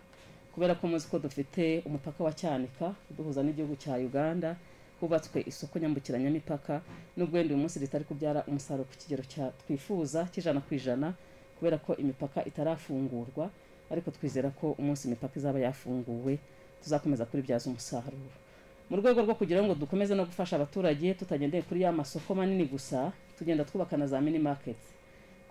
kubera ko muzi ko dufite umupaka wa cyanika uduhuza n'igihugu cya uganda hubatswe isoko nyambukiranyamipaka n'ubwo wenda uyu munsi ritari kubyara umusaruro ku kigero cya twifuza cy'ijana ku ijana kubera ko imipaka itarafungurwa ariko twizera ko umunsi imipaka izaba yafunguwe tuzakomeza kuribyaza umusaruro mu rwego rwo kugira ngo dukomeze no gufasha abaturage tutagendeye kuri ya masoko manini gusa tugenda twubaka na za mini maketi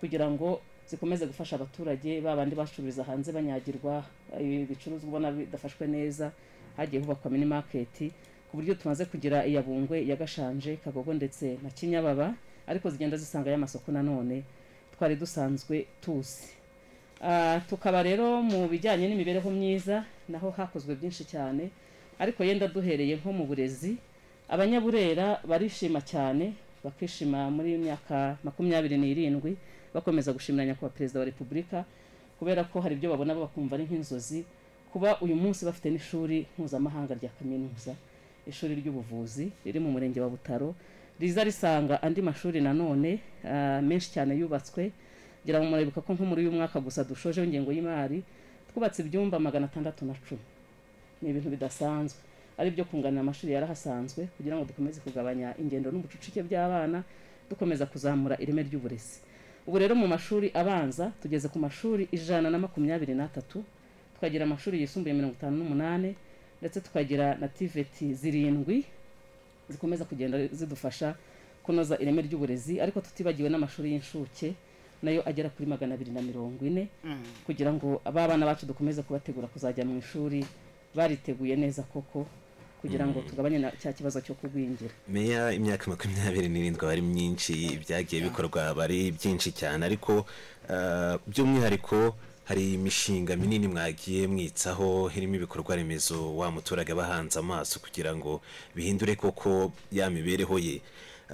kugira ngo zikomeze gufasha abaturage ba bandi bacururiza hanze banyagirwa ibi bicuruzwa ubona bidafashwe neza hagiye hubakwa mini maketi ku buryo tumaze kugira iya bungwe iya gashanje kagogo ndetse na kinyababa ariko zigenda zisanga y'amasoko nanone twari dusanzwe tuzi Ah, tukaba rero mu bijyanye n'imibereho myiza naho hakozwe byinshi cyane ariko yenda duhereye nko mu burezi abanyaburera barishima cyane bakishima muri myaka makumyabiri n'irindwi bakomeza gushimira nyakubahwa perezida wa repubulika kubera ko hari ibyo babona bo bakumva ari nk'inzozi kuba uyu munsi bafite n'ishuri mpuzamahanga rya kaminuza ishuri ry'ubuvuzi riri mu murenge wa butaro riza risanga andi mashuri nanone ah, menshi cyane yubatswe ngira ngo murabibuka ko nko muri uyu mwaka gusa dushojeho ingengo y'imari twubatse ibyumba magana atandatu na cumi ni ibintu bidasanzwe ari ibyo kunganira amashuri yarahasanzwe kugira ngo dukomeze kugabanya ingendo n'ubucucike by'abana dukomeza kuzamura ireme ry'uburezi ubu rero mu mashuri abanza tugeze ku mashuri ijana na makumyabiri n'atatu tukagira amashuri yisumbuye mirongo itanu n'umunani ndetse tukagira na tiveti zirindwi zikomeza kugenda zidufasha kunoza ireme ry'uburezi ariko tutibagiwe n'amashuri y'incuke nayo agera kuri magana abiri na mirongo ine kugira ngo aba bana bacu dukomeze kubategura kuzajya mu ishuri bariteguye neza koko kugira ngo tugabanye na cya kibazo cyo kugwingira meya imyaka makumyabiri n'irindwi aba ari myinshi ibyagiye bikorwa aba ari byinshi cyane ariko ah, by'umwihariko hari imishinga minini mwagiye mwitsaho irimo ibikorwa remezo wa muturage aba ahanze amaso kugira ngo bihindure koko ya mibereho ye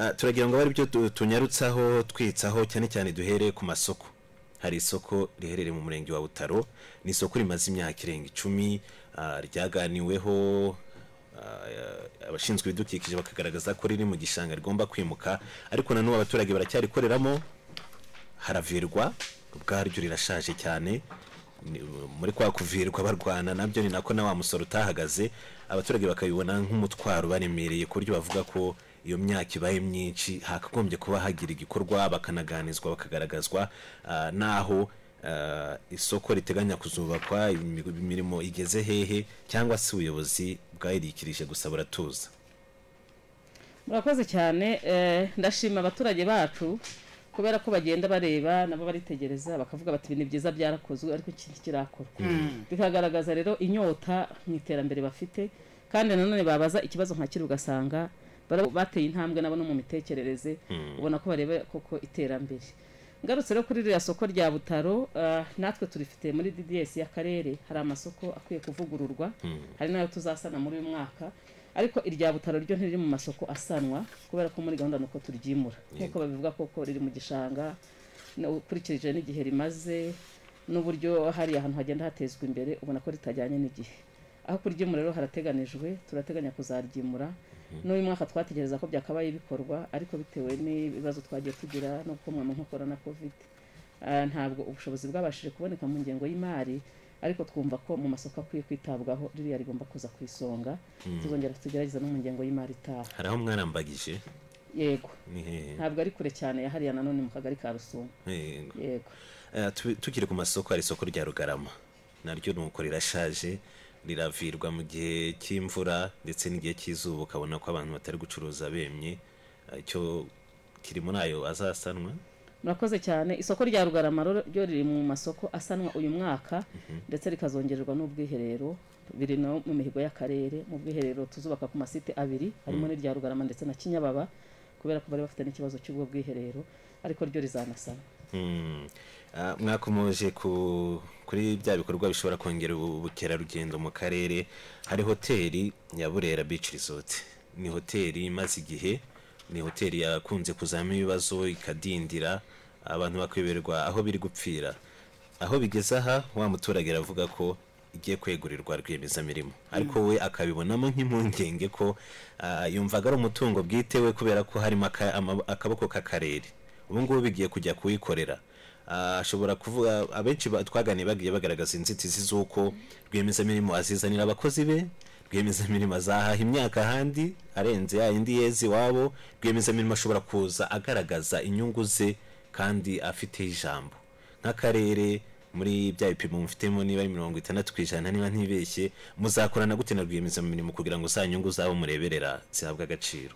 Ah, turagira ngo abe ari byo tu- tunyarutsaho twitsaho cyane cyane duhere ku masoko hari isoko riherereye mu murenge wa butaro ni isoko rimaze imyaka irenga icumi ah, ryaganiweho ah, abashinzwe ibidukikije bakagaragaza ko riri mu gishanga rigomba kwimuka ariko na n'ubu abaturage baracyarikoreramo haravirwa ubwaryo rirashaje cyane Ni- muri kwa kuvirwa barwana nabyo ni nako na wa musoro utahagaze abaturage bakabibona nk'umutwaro ubaremereye ku buryo bavuga ko iyo myaka ibaye myinshi hakagombye kuba hagira igikorwa bakanaganizwa bakagaragazwa ah, n'aho ah, isoko riteganya kuzubakwa imi- imirimo igeze hehe cyangwa se ubuyobozi bwayirikirije gusa buratuza murakoze cyane eh, ndashima abaturage bacu kubera ko bagenda bareba nabo baritegereza bakavuga bati ibintu byiza byarakozwe ariko iki ntikirakorwa Mm. bikagaragaza rero inyota mu iterambere bafite kandi nanone babaza ikibazo nka kiri ugasanga bara- bateye intambwe nabo no mu mitekerereze Mm. ubona ko bareba koko iterambere ngarutse rero kuri ririya soko rya butaro ah, natwe turifite muri dds y'akarere hari amasoko akwiye kuvugururwa Mm. hari n'ayo tuzasana muri uyu mwaka ariko irya butaro ryo ntiriri mu masoko asanwa kubera ko muri gahunda nuko turyimura nk'uko babivuga koko riri mu gishanga na- ukurikije n'igihe rimaze n'uburyo hari ahantu hagenda hatezwa imbere ubona ko ritajyanye n'igihe aho kuryimura rero harateganijwe turateganya kuzaryimura n'uyu mwaka twategereza ko byakabaye bikorwa ariko bitewe n'ibibazo twagiye tugira no gukomwa mu nkokora na covid Ah, ntabwo ubushobozi bwabashije kuboneka mu ngengo y'imari ariko twumva ko mu masoko akwiye kwitabwaho ririya rigomba kuza ku isonga Mm. tuzongera tugerageza no mu ngengo y'imari itaha hari aho mwarambagije yego ni hehe ntabwo ari kure cyane ya hariya nanone mu kagari ka rusumo Yego. yego Eh, tu- tukiri ku masoko hari isoko rya rugarama naryo ni uko rirashaje riravirwa mu gihe cy'imvura ndetse n'igihe cy'izuba ukabona ko abantu batari gucuruza bemye Eh, icyo kiri muri ayo azasanwa murakoze cyane isoko rya rugarama rero ryo riri mu masoko asanwa uyu mwaka Mhm. ndetse rikazongererwa n'ubwiherero biri no mu mihigo y'akarere mu bwiherero tuzubaka ku masite abiri Mm. harimo n'irya rugarama ndetse na kinyababa kubera ko bari bafite n'ikibazo cy'ubwo bwiherero ariko ryo rizanasana Mm. Ah, mwakomoje ku kuri bya bikorwa bishobora kongera ubu- ubukerarugendo mu karere hari hoteli ya burera beach resort ni hoteli imaze igihe ni hoteli yakunze kuzamo ibibazo ikadindira abantu bakiberwa aho biri gupfira aho bigeze aha wa muturage aravuga ko igiye kwegurirwa rwiyemezamirimo ariko we akabibonamo nk'impungenge ko ah, yumvaga ari umutungo bwite we kubera ko harimo aka- ama- akaboko k'akarere ubu ngubu bigiye kujya kuyikorera Ah, ashobora kuvuga abenshi ba- twaganiye bagiye bagaragaza inzitizi z'uko rwiyemezamirimo azizanira abakozi be rwiyemezamirimo azahaha imyaka ahandi arenze ya yindi yezi iwabo rwiyemezamirimo ashobora kuza agaragaza inyungu ze kandi afiteho ijambo nk'akarere muri bya bipimo mufitemo niba ari mirongo itandatu ku ijana niba ntibeshye muzakorana gute na rwiyemezamirimo kugira ngo za nyungu zabo mureberera zihabwe agaciro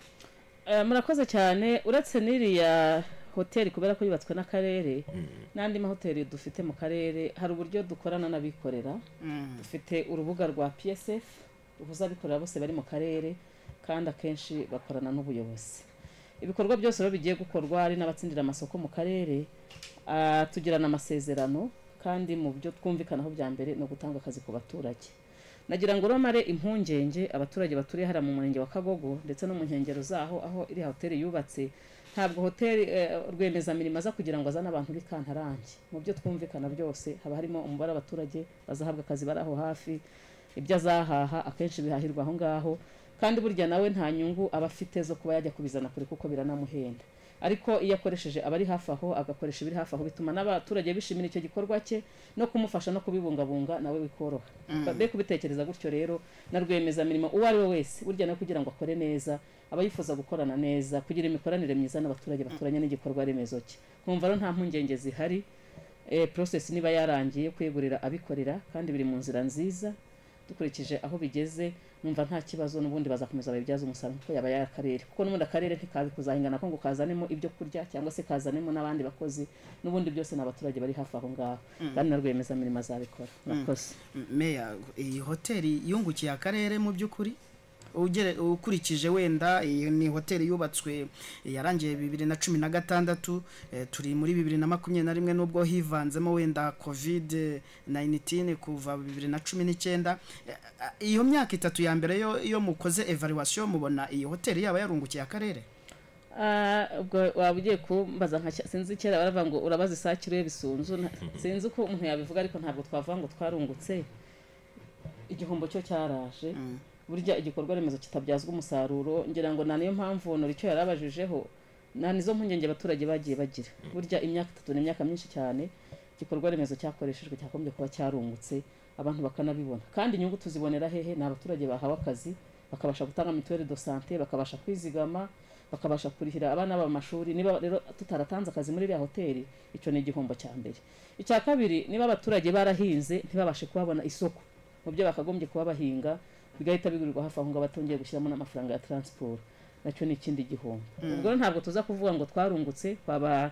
Eh, murakoze cyane uretse n'iriya hoteli kubera ko yubatswe n'akarere n'andi mahoteli dufite mu karere hari uburyo dukorana n'abikorera Mm. dufite urubuga rwa psf ruhuza abikorera bose bari mu karere kandi akenshi bakorana n'ubuyobozi ibikorwa byose rero bigiye gukorwa hari n'abatsindira amasoko mu karere ah, tugirana amasezerano kandi mu byo twumvikanaho bya mbere ni ugutanga akazi ku baturage nagira ngo romare impungenge abaturage baturiye hariya mu murenge wa kagogo ndetse no mu nkengero zaho aho iriya hoteli yubatse ntabwo hoteli eh, rwiyemezamirimo aza kugira ngo azane abantu b'ikantarange mu byo twumvikana byose haba harimo umubare w'abaturage bazahabwa akazi bari aho hafi ibyo azahaha akenshi bihahirwa aho ngaho kandi burya nawe nta nyungu aba afite zo kuba yajya kubizana kure kuko biranamuhenda ariko iyo akoresheje abari hafi aho agakoresha ibiri hafi aho bituma n'abaturage bishimira icyo gikorwa cye no kumufasha no kubibungabunga nawe bikoroha Mm. be kubitekereza gutyo rero na rwiyemezamirimo uwo ari we wese burya no kugira ngo akore neza aba yifuza gukorana neza kugira imikoranire myiza n'abaturage baturanye n'igikorwa remezo cye nkumva rero nta mpungenge zihari eh, process niba yarangiye kwegurira abikorera kandi biri mu nzira nziza dukurikije aho bigeze numva nta kibazo n'ubundi bazakomeza babibyaza umusaruro kuko yaba yari akarere kuko n'ubundi akarere ntikazi kuzahingana ko ngo kazanemo ibyo kurya cyangwa se kazanemo n'abandi bakozi n'ubundi byose ni abaturage bari hafi aho ngaho Mm. kandi na rwiyemezamirimo azabikora murakoze Mm, meya iyi hoteli yungukiye akarere mu by'ukuri Ugere- ukurikije wenda iyi ni hoteli yubatswe yarangiye bibiri na cumi na gatandatu eh, turi muri bibiri na makumyabiri na rimwe n'ubwo hivanzemo wenda covid 19 kuva bibiri na cumi n'icyenda Eh, ah, iyo myaka itatu ya mbere yo, yo mukoze evaluation mubona iyi hoteli yaba yarungukiye akarere Ah, ubwo waba ugiye kumbaza nka cya- sinzi kera baravuga ngo urabaza isakiro ye bisunzu nta- sinzi uko umuntu yabivuga ariko ntabwo twavuga ngo twarungutse igihombo cyo cyaraje burya igikorwa remezo kitabyazwa umusaruro ngira ngo nta niyo mpamvu honora icyo yarabajijeho nta nizo mpungenge abaturage bagiye bagira burya imyaka itatu ni imyaka myinshi cyane igikorwa remezo cyakoreshejwe cyakomeje kuba cyarungutse abantu bakanabibona kandi inyungu tuzibonera hehe ni abaturage bahawe akazi bakabasha gutanga mituweli do sante bakabasha kwizigama bakabasha kurihira abana babo amashuri niba rero tutaratanze akazi muri iriya hoteli icyo ni igihombo cya mbere icya kabiri niba abaturage barahinze ntibabashe kuhabona isoko mu byo bakagombye kuba bahinga bigahita bigurirwa hafi aho ngaho batongeye gushyiramo n'amafaranga ya taransiporo nacyo ni ikindi gihombo Mm. ubwo rero ntabwo tuza kuvuga ngo twarungutse twaba a-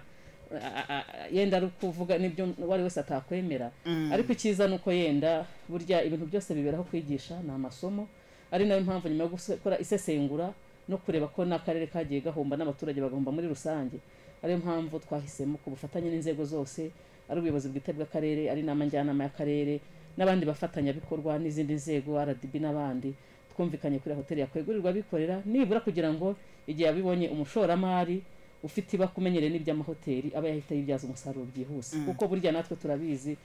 a- a- yenda ari ukuvuga n'ibyo uwo ari wese atakwemera Mm. ariko icyiza ni uko yenda burya ibintu byose biberaho kwigisha ni amasomo ari nayo mpamvu nyuma yo gukora isesengura no kureba ko n'akarere kagiye gahomba n'abaturage bagahomba muri rusange ariyo mpamvu twahisemo ku bufatanye n'inzego zose ari ubuyobozi bwite bw'akarere ari inama njyanama y'akarere n'abandi bafatanyabikorwa n'izindi nzego rdb n'abandi twumvikanye kuri hoteli yakwegurirwa abikorera nibura kugira ngo igihe abibonye umushoramari ufite iba kumenyereye n'iby'amahoteli aba yahita yibyaza umusaruro byihuse Mm. kuko burya natwe turabizi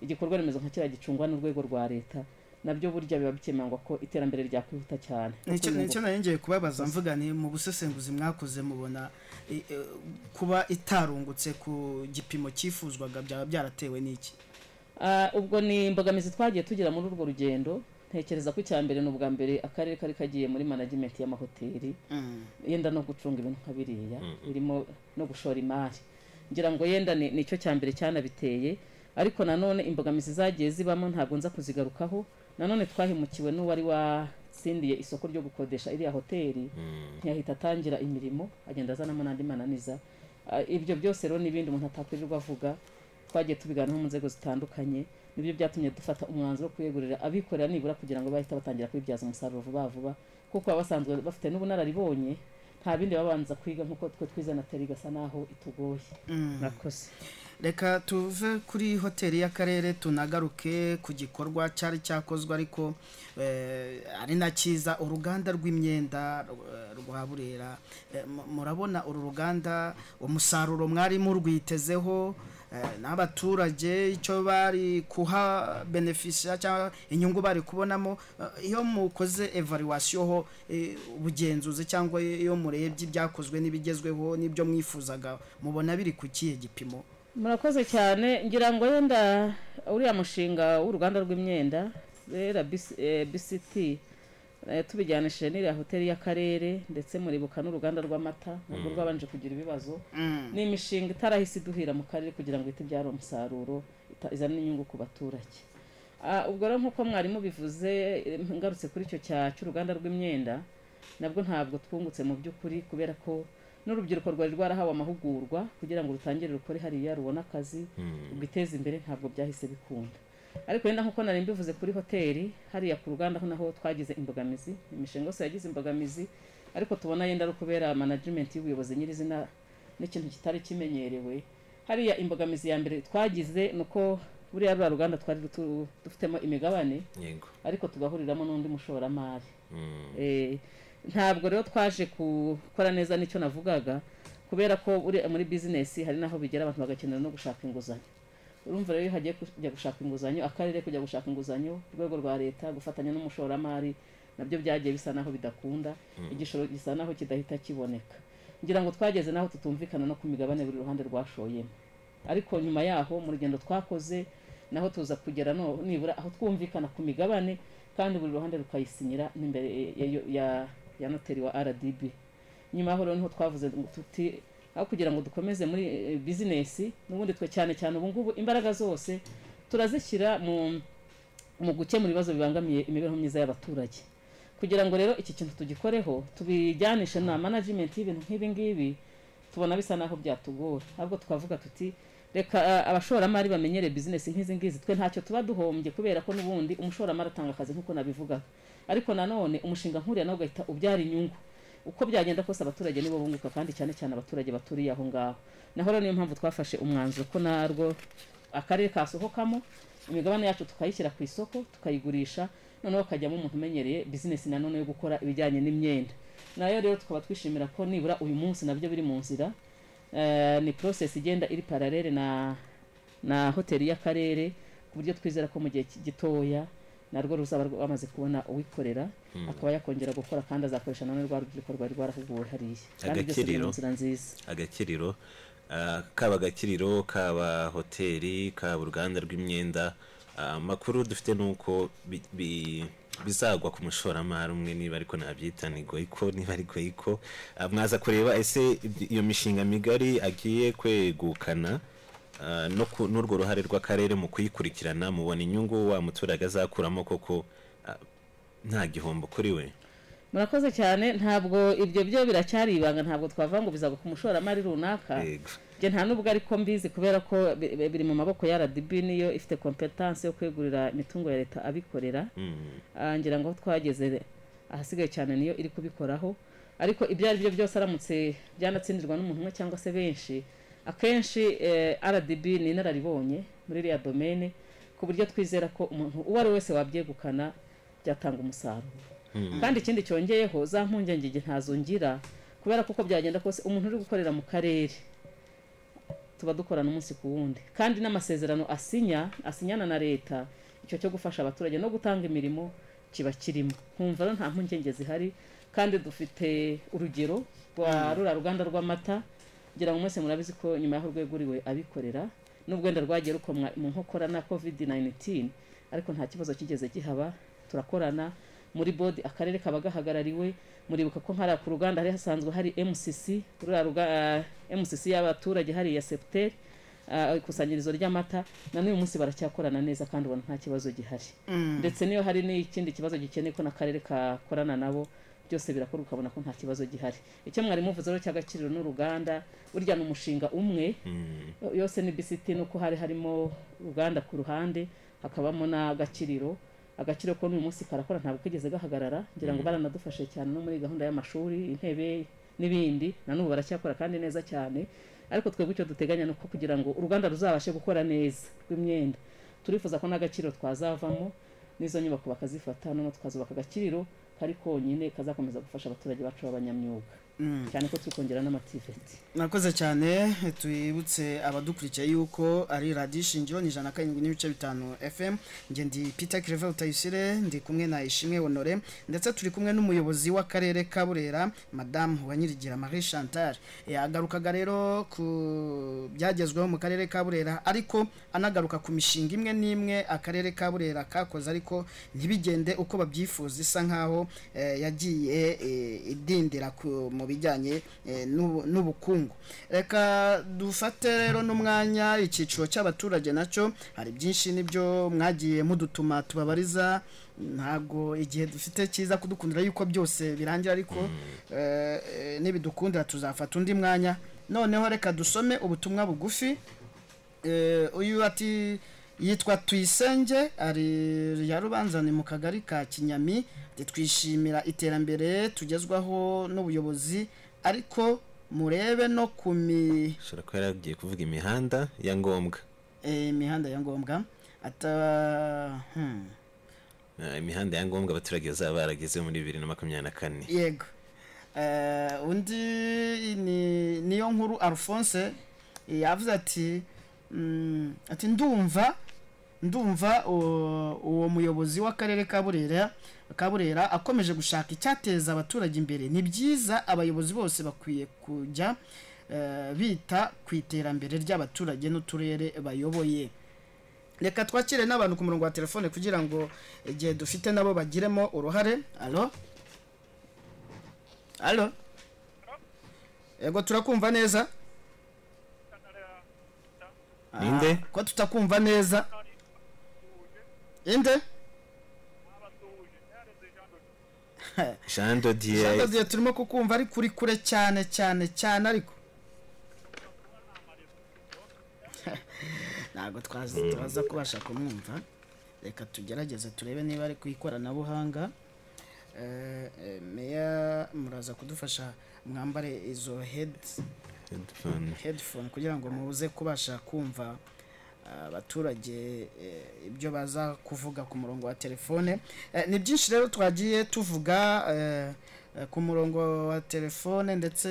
igikorwa remezo nka kiriya gicungwa n'urwego rwa leta nabyo burya biba bikemangwa ko iterambere ryakwihuta cyane nicyo Ni nicyo nayongeye kubabaza mvuga ni mu busesenguzi mwakoze mubona i- e, kuba itarungutse ku gipimo cyifuzwaga byaba byaratewe n'iki Ah, ubwo ni imbogamizi twagiye tugira muri urwo rugendo ntekereza ko icya mbere ni ubwa mbere akarere kari kagiye muri management y'amahoteli yenda no gucunga ibintu nka biriya birimo no gushora imari ngira ngo yenda ni nicyo cya mbere cyanabiteye ariko nanone imbogamizi zagiye zibamo ntabwo nza kuzigarukaho nanone twahemukiwe n'uwari watsindiye isoko ryo gukodesha iriya hoteli ntiyahita atangira imirimo agenda azanamo n'andi mananiza Ah, ibyo byose rero n'ibindi umuntu atakwirirwa avuga twagiye tubiganiraho mu nzego zitandukanye nibyo byatumye dufata umwanzuro wo kuyegurira abikorera nibura kugira ngo bahite batangira kubibyaza umusaruro vuba vuba kuko baba basanzwe bafite n'ubunararibonye nta bindi baba babanza kwiga nk'uko twe twize na teri igasa naho itugoye Mm. murakoze reka tuve kuri hoteli y'akarere tunagaruke ku gikorwa cyari cyakozwe ariko eh, ari na cyiza uruganda rw'imyenda eh, rwa burera Eh, mu- murabona uru ruganda umusaruro mwari murwitezeho eh, n'abaturage icyo bari kuha benefisiya cyangwa inyungu bari kubonamo Eh, iyo mukoze evaluation ho eh, ubugenzuzi cyangwa iyo murebye ibyakozwe n'ibigezweho n'ibyo mwifuzaga mubona biri ku kihe gipimo murakoze cyane ngira ngo yenda uriya mushinga w'uruganda rw'imyenda rera BC- eh, bct eh, tubijyanishije n'iriya hoteli y'akarere ndetse muribuka n'uruganda rw'amata nabwo Mm. rwabanje kugira ibibazo Mm. ni imishinga itarahise iduhira mu karere kugira ngo ihite ibyara umusaruro ita- izane inyungu ku baturage Ah, ubwo rero nk'uko mwarimu bivuze eh, ngarutse kuri icyo cya cy'uruganda rw'imyenda nabwo ntabwo twungutse mu by'ukuri kubera ko n'urubyiruko rwari rwarahawe amahugurwa kugira ngo rutangire rukore hariya rubone akazi Mm. rwiteze imbere ntabwo byahise bikunda ariko wenda nk'uko nari mbivuze kuri hoteli hariya ku ruganda ho naho twagize imbogamizi imishinga yose yagize imbogamizi ariko tubona yenda ari ukubera management y'ubuyobozi nyirizina n'ikintu kitari kimenyerewe hariya imbogamizi ya mbere twagize ni uko buriya ruriya ruganda twari rutu- dufitemo imigabane yego ariko tugahuriramo n'undi mushoramari Mm. Eh, ntabwo rero twaje gukora neza nicyo navugaga kubera ko uri muri bizinesi hari n'aho bigera abantu bagakenera no gushaka inguzanyo urumva rero iyo hagiye kujya gushaka inguzanyo akarere kujya gushaka inguzanyo urwego rwa leta gufatanya n'umushoramari nabyo byagiye bisa naho bidakunda Mm. igishoro gisa naho kidahita kiboneka ngira ngo twageze naho tutumvikana no ku migabane buri ruhande rwashoyemo ariko nyuma yaho mu rugendo twakoze naho tuza kugera no- nibura aho twumvikana ku migabane kandi buri ruhande rukayisinyira n'imbere ya- ya- ya noteri wa rdb nyuma yaho rero niho twavuze ngo tuti aho kugira ngo dukomeze muri eh, bizinesi n'ubundi twe cyane cyane ubu ngubu imbaraga zose turazishyira mu mu gukemura ibibazo bibangamiye imibereho myiza y'abaturage kugira ngo rero iki kintu tugikoreho tubijyanishe na management y'ibintu nk'ibi ngibi tubona bisa naho byatugora ahubwo tukavuga tuti reka ah, abashoramari bamenyere bizinesi nk'izi ngizi twe ntacyo tuba duhombye kubera ko n'ubundi umushoramari atanga akazi nk'uko nabivugaga ariko nanone umushinga nkuriya nawe ugahita ubyara inyungu uko byagenda kose abaturage nibo bunguka kandi cyane cyane abaturage baturiye aho ngaho naho rero niyo mpamvu twafashe umwanzuro ko narwo akarere kasohokamo imigabane yacu tukayishyira ku isoko tukayigurisha noneho hakajyamo umuntu umenyereye bizinesi nanone yo gukora ibijyanye n'imyenda nayo rero tukaba twishimira ko nibura uyu munsi nabyo biri mu nzira Eh, ni process igenda iri paralele na na hoteli y'akarere ku buryo twizera ko mu gihe ki- gitoya narwo ruzaba rwamaze kubona uwikorera Mm. akaba yakongera gukora kandi azakoresha none rwa rubyiruko rwari rwarahuguwe hariya kandi byose biri agakiriro mu nzira nziza agakiriro ah, kaba agakiriro kaba hoteli kaba uruganda rw'imyenda ah, amakuru dufite ni uko bi- bi- bizagwa ku mushoramari umwe niba ariko nabyita ni goyiko niba ari goyiko Ah, mwaza kureba ese iyo mishinga migari agiye kwegukana ah, no ku- n'urwo ruhare rw'akarere mu kuyikurikirana mubona inyungu wa muturage azakuramo koko ah, nta gihombo kuri we murakoze cyane ntabwo ibyo byo biracyari ibanga ntabwo twavuga ngo bizagwa ku mushoramari runaka Yego. njye nta nubwo ariko mbizi kubera ko bi- bi- biri mu maboko ya rdb niyo ifite kompetanse yo kwegurira imitungo ya leta abikorera Mm. Ah, ngira ngo aho twageze ahasigaye cyane niyo iri kubikoraho ariko ibyo ari byo byose aramutse byanatsindirwa n'umuntu umwe cyangwa se benshi akenshi eh, rdb ni inararibonye muri iriya domene ku buryo twizera ko umuntu uwo ari we wese wabyegukana byatanga umusaruro Mm. kandi ikindi cyongeyeho za mpungenge igihe ntazongira kubera ko uko byagenda kose umuntu uri gukorera mu karere tuba dukorana umunsi ku wundi kandi n'amasezerano asinya asinyana na leta icyo cyo gufasha abaturage no gutanga imirimo kiba kirimo nkumva rero nta mpungenge zihari kandi dufite urugero rwa rura ruganda rw'amata ngira ngo mwese murabizi ko nyuma y'aho rweguriwe abikorera nubwo wenda rwagiye rukomwa mu nkokora na covid 19 ariko nta kibazo kigeze gihaba turakorana muri bodi akarere kaba gahagarariwe muribuka ko nkara ku ruganda hari hasanzwe hari mcc ruriya ruga, ah, mcc y'abaturage hari ya septeri ah, ikusanyirizo ry'amata na n'uyu munsi baracyakorana neza kandi ubona nta kibazo gihari Mm. ndetse niyo hari n'ikindi kibazo gikeneye ko n'akarere kakorana nabo byose birakorwa ukabona ko nta kibazo gihari icyo mwarimu uvuze rero cy'agaciro n'uruganda burya ni umushinga umwe yose ni bisiti nuko hari harimo uruganda ku ruhande hakabamo n'agakiriro agaciro ko n'uyu munsi karakora ntabwo kigeze gahagarara ngira ngo Mhm. baranadufashe cyane no muri gahunda y'amashuri intebe n'ibindi na n'ubu baracyakora kandi neza cyane ariko twebwe icyo duteganya ni uko kugira ngo uruganda ruzabashe gukora neza rw'imyenda turifuza ko n'agaciro twazavamo n'izo nyubako bakazifata noneho tukazubaka agakiriro kari konyine kazakomeza gufasha abaturage bacu b'abanyamyuga cyane ko turi kongera n'amativeti mwakoze cyane twibutse abadukurikiye yuko ari radiyo ishingiro ni ijana na karindwi n'ibice bitanu fm njye ndi peter claver utayisire ndi kumwe na ishimwe honore ndetse turi kumwe n'umuyobozi w'akarere ka burera madamu wanyirigira marie chantal yagarukaga rero ku byagezweho mu karere ka burera ariko anagaruka ku mishinga imwe n'imwe akarere ka burera kakoze ariko ntibigende uko babyifuza isa nkaho eh, yagiye eh, idindira ku- mu bijyanye eh, n'ubu- n'ubukungu reka dufate rero n'umwanya icyiciro cy'abaturage nacyo hari byinshi nibyo mwagiye mudutuma tubabariza ntabwo igihe dufite cyiza kudukundira yuko byose birangira ariko eh, eh, nibidukundira tuzafata undi mwanya noneho reka dusome ubutumwa bugufi Eh, uyu ati yitwa tuyisenge ari ya rubanzani mu kagari ka kinyami ati, twishimira iterambere tugezwaho n'ubuyobozi ariko murebe no ku mi- ashobora kuba yaragiye kuvuga imihanda ya ngombwa eh, imihanda ya ngombwa ata hmm. Eh, imihanda ya ngombwa abaturage bazaba barageze muri bibiri na makumyabiri na kane yego Eh, undi ni niyo nkuru alphonse eh, yavuze ati mm, ati ndumva ndumva uwo uwo muyobozi w'akarere ka burera ka burera akomeje gushaka icyateza abaturage imbere ni byiza abayobozi bose bakwiye kujya eh, bita ku iterambere ry'abaturage n'uturere bayoboye reka twakire n'abantu ku murongo wa telefone kugira ngo igihe dufite nabo bagiremo uruhare alo alo yego turakumva neza Ninde? Ah, ko tutakumva neza inde jean dodier Shangazi, turimo kukumva ari kuri kure cyane cyane cyane ariko ntabwo twazi turaza kubasha kumwumva reka tugerageze turebe niba ari ku ikoranabuhanga Eh, eh, meya muraza kudufasha mwambare izo head Headphone. headphone kugira ngo muze kubasha kumva ah, abaturage eh, ibyo baza kuvuga ku murongo wa telefone Eh, ni byinshi rero twagiye tuvuga eh, eh, ku murongo wa telefone ndetse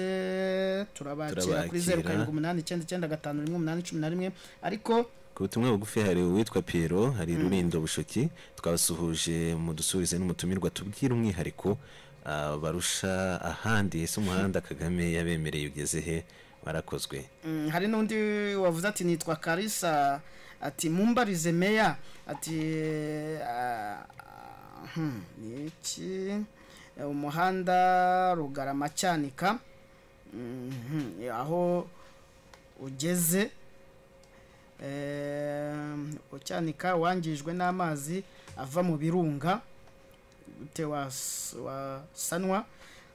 turabakira kuri zeru Turabakira. karindwi umunani icyenda icyenda gatanu rimwe umunani cumi na rimwe ariko ku butumwa bugufi hari uwitwa Pierrot hari rurindo bushuki twabasuhuje mu dusubize n'umutumirwa tubwira umwihariko ah, barusha ahandi ese umuhanda kagame yabemereye ugeze he warakozwe Mm, hari n'undi wavuze ati nitwa karisa ati mumbarize meya ati ah, hmm, ni iki Eh, umuhanda rugarama cyanika Mhm, eh, aho ugeze Em, ucyanika wangijwe n'amazi ava mu birunga gute was- wasanwa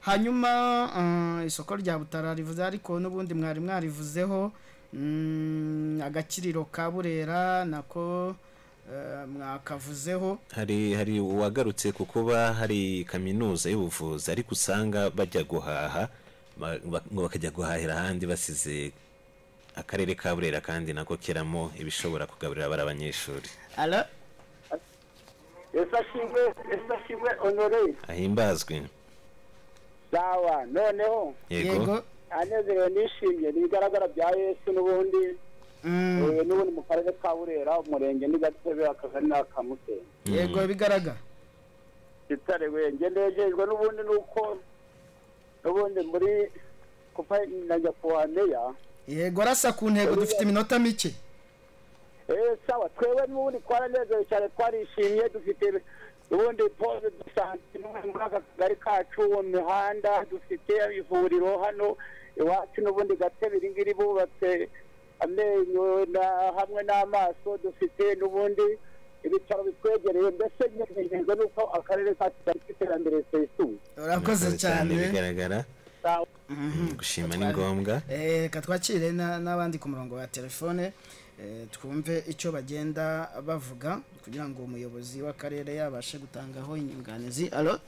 hanyuma eh, isoko rya butara rivuze ariko n'ubundi mwari mwarivuzeho mm, agakiriro ka burera nako eh, mwakavuzeho hari hari uwagarutse ku kuba hari kaminuza y'ubuvuzi ariko usanga bajya guhaha ba- ba- ngo bakajya guhahira ahandi basize akarere ka burera kandi nako keramo ibishobora kugaburira abari abanyeshuri Alo? ese ashimwe ese ashimwe honore ahimbazwe sawa noneho Yego. Yego. anezerewe nishimye ni ibigaragara bya yesu n'ubundi Eh, n'ubundi mu karere ka burera umurenge ni gatebe akagari ni akamusenyi yego bigaragara itare wenge nejejwe n'ubundi nuko n'ubundi muri kuva najya kuwa meya yego rasa ku ntego dufite iminota mike Eh, sawa twebwe n'ubundi twaranezerewe cyane twarishimye dufite ubundi pose dusanzwe muri aka kagari kacu mu mihanda dufite ivuriro hano iwacu n'ubundi gatebe iri ngiri bubatse amenyo na- hamwe n'amaso dufite n'ubundi ibitaro bitwegereye mbese nyejejwe n'uko akarere kacu gafite iterambere risesuye urakoze cyane bigaragara sawa gushima ni ngombwa Eh, reka twakire na- n'abandi ku murongo wa telefone eh, twumve icyo bagenda bavuga kugira ngo umuyobozi w'akarere yabashe gutangaho inyunganizi alo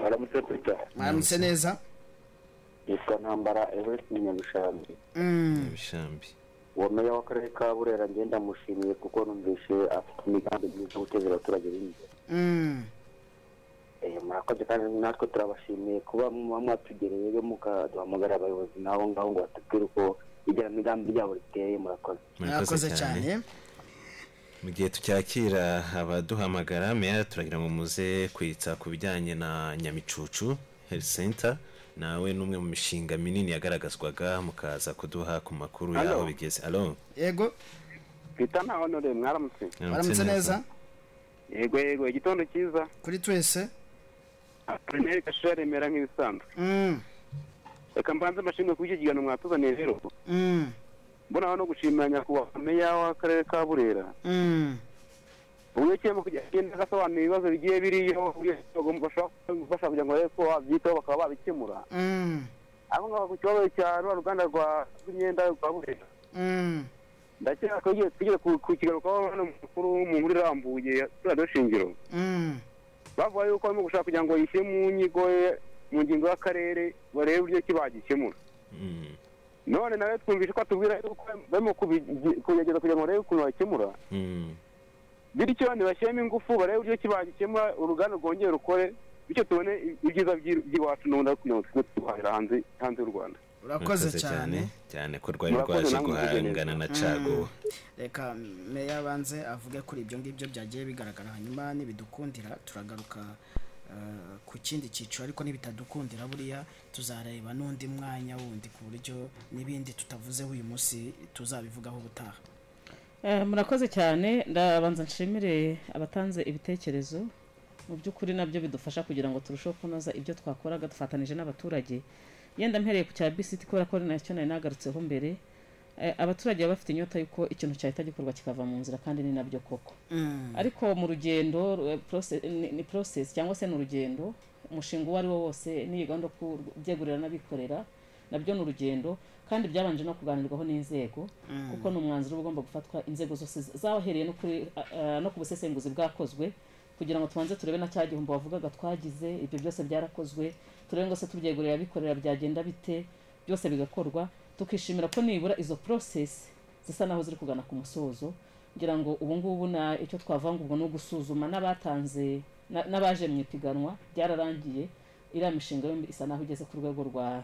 aramutse pita mwaramutse neza yitwa ntambara everest nyabishambi Mm. bishambi uwo meya w'akarere ka burera ngenda ndamushimiye kuko numvise afite imigambi myiza yo guteza abaturage b'imbere Mm. murakoze kandi natwe turabashimiye kuba muba mwatugereye rero mukaduhamagara abayobozi nabo ngaho ngo batubwire uko igenamigambi ryabo riteye murakoze murakoze cyane mu gihe tucyakira abaduhamagara meya turagira ngo muze kwitsa ku bijyanye na nyamicucu health center nawe n'umwe mu mishinga minini yagaragazwaga mukaza kuduha ku makuru Alo. yaho bigeze alo yego twita nta honore mwaramutse baramutse neza yego yego igitondo cyiza kuri twese apolineri gashira remera nk'ibisanzwe Mm, reka mbanze mbashimwe kuri icyo kiganiro mwatuzaniye rero mm, mbonaho no gushimira nyakubahwa meya w'akarere ka burera mm. uburyo kirimo kujya agenda agasobanura ibibazo bigiye biriyo uburyo bagomba gufasha kugira ngo barebe ko babyitaho bakaba babikemura Mm, aho ngaho ku kibazo cya rwa ruganda rwa rw'imyenda rwa burera mm. ndakeka ko igihe tugeze ku- ku kigarukaho hano mukuru mu nkuru irambuye radiyo shingiro Mm, bavuga yuko barimo gushaka kugira ngo yishyire mu nyigo ye mu ngingo y'akarere barebe uburyo ki bagikemura none nawe twumvise ko atubwira yuko barimo kubigi- kugerageza kugira ngo barebe ukuntu bakemura bityo ntibashyiremo ingufu barebe uburyo ki bagikemura uruganda rwongere rukore bityo tubone ibyiza by'i- by'iwacu n'ubundi kugira ngo tujye duhahira hanze hanze y'u rwanda Urakoze cyane. cyane ko rwari Murakoze rwaje namwe guhangana na cago reka meya abanze avuge kuri ibyo ngibyo byagiye bigaragara hanyuma nibidukundira turagaruka eh, ku kindi cyiciro ariko nibitadukundira buriya tuzareba n'undi mwanya wundi ku buryo n'ibindi tutavuzeho uyu munsi tuzabivugaho ubutaha Eh, murakoze cyane ndabanza nshimire abatanze ibitekerezo mu by'ukuri nabyo bidufasha kugira ngo turusheho kunoza ibyo twakoraga dufatanije n'abaturage yenda mpereye ku cya bisiti kubera ko ari nacyo nari nagarutseho mbere eh, abaturage baba bafite inyota y'uko ikintu cyahita gikorwa kikava mu nzira kandi ni nabyo koko Mm. ariko mu rugendo eh, process- ni- ni process cyangwa se ni urugendo umushinga uwo ari wo wose n'iyi gahunda yo kubyegurira n'abikorera nabyo ni urugendo kandi byabanje no kuganirwaho n'inzego Mm. kuko ni umwanzuro uba ugomba gufatwa inzego zose z- zahereye no kuri- a- a- no ku busesenguzi bwakozwe kugira ngo tubanze turebe na cya gihombo wavugaga twagize ibyo byose byarakozwe turebe ngo se tubyegurira abikorera byagenda bite byose bigakorwa tukishimira ko nibura izo process zisa naho ziri kugana ku musozo ngira ngo ubu ngubu na icyo twavuga ngo ubwo ni ugusuzuma n'abatanze na- n'abaje mu ipiganwa byararangiye iriya mishinga yombi isa naho igeze ku rwego rwa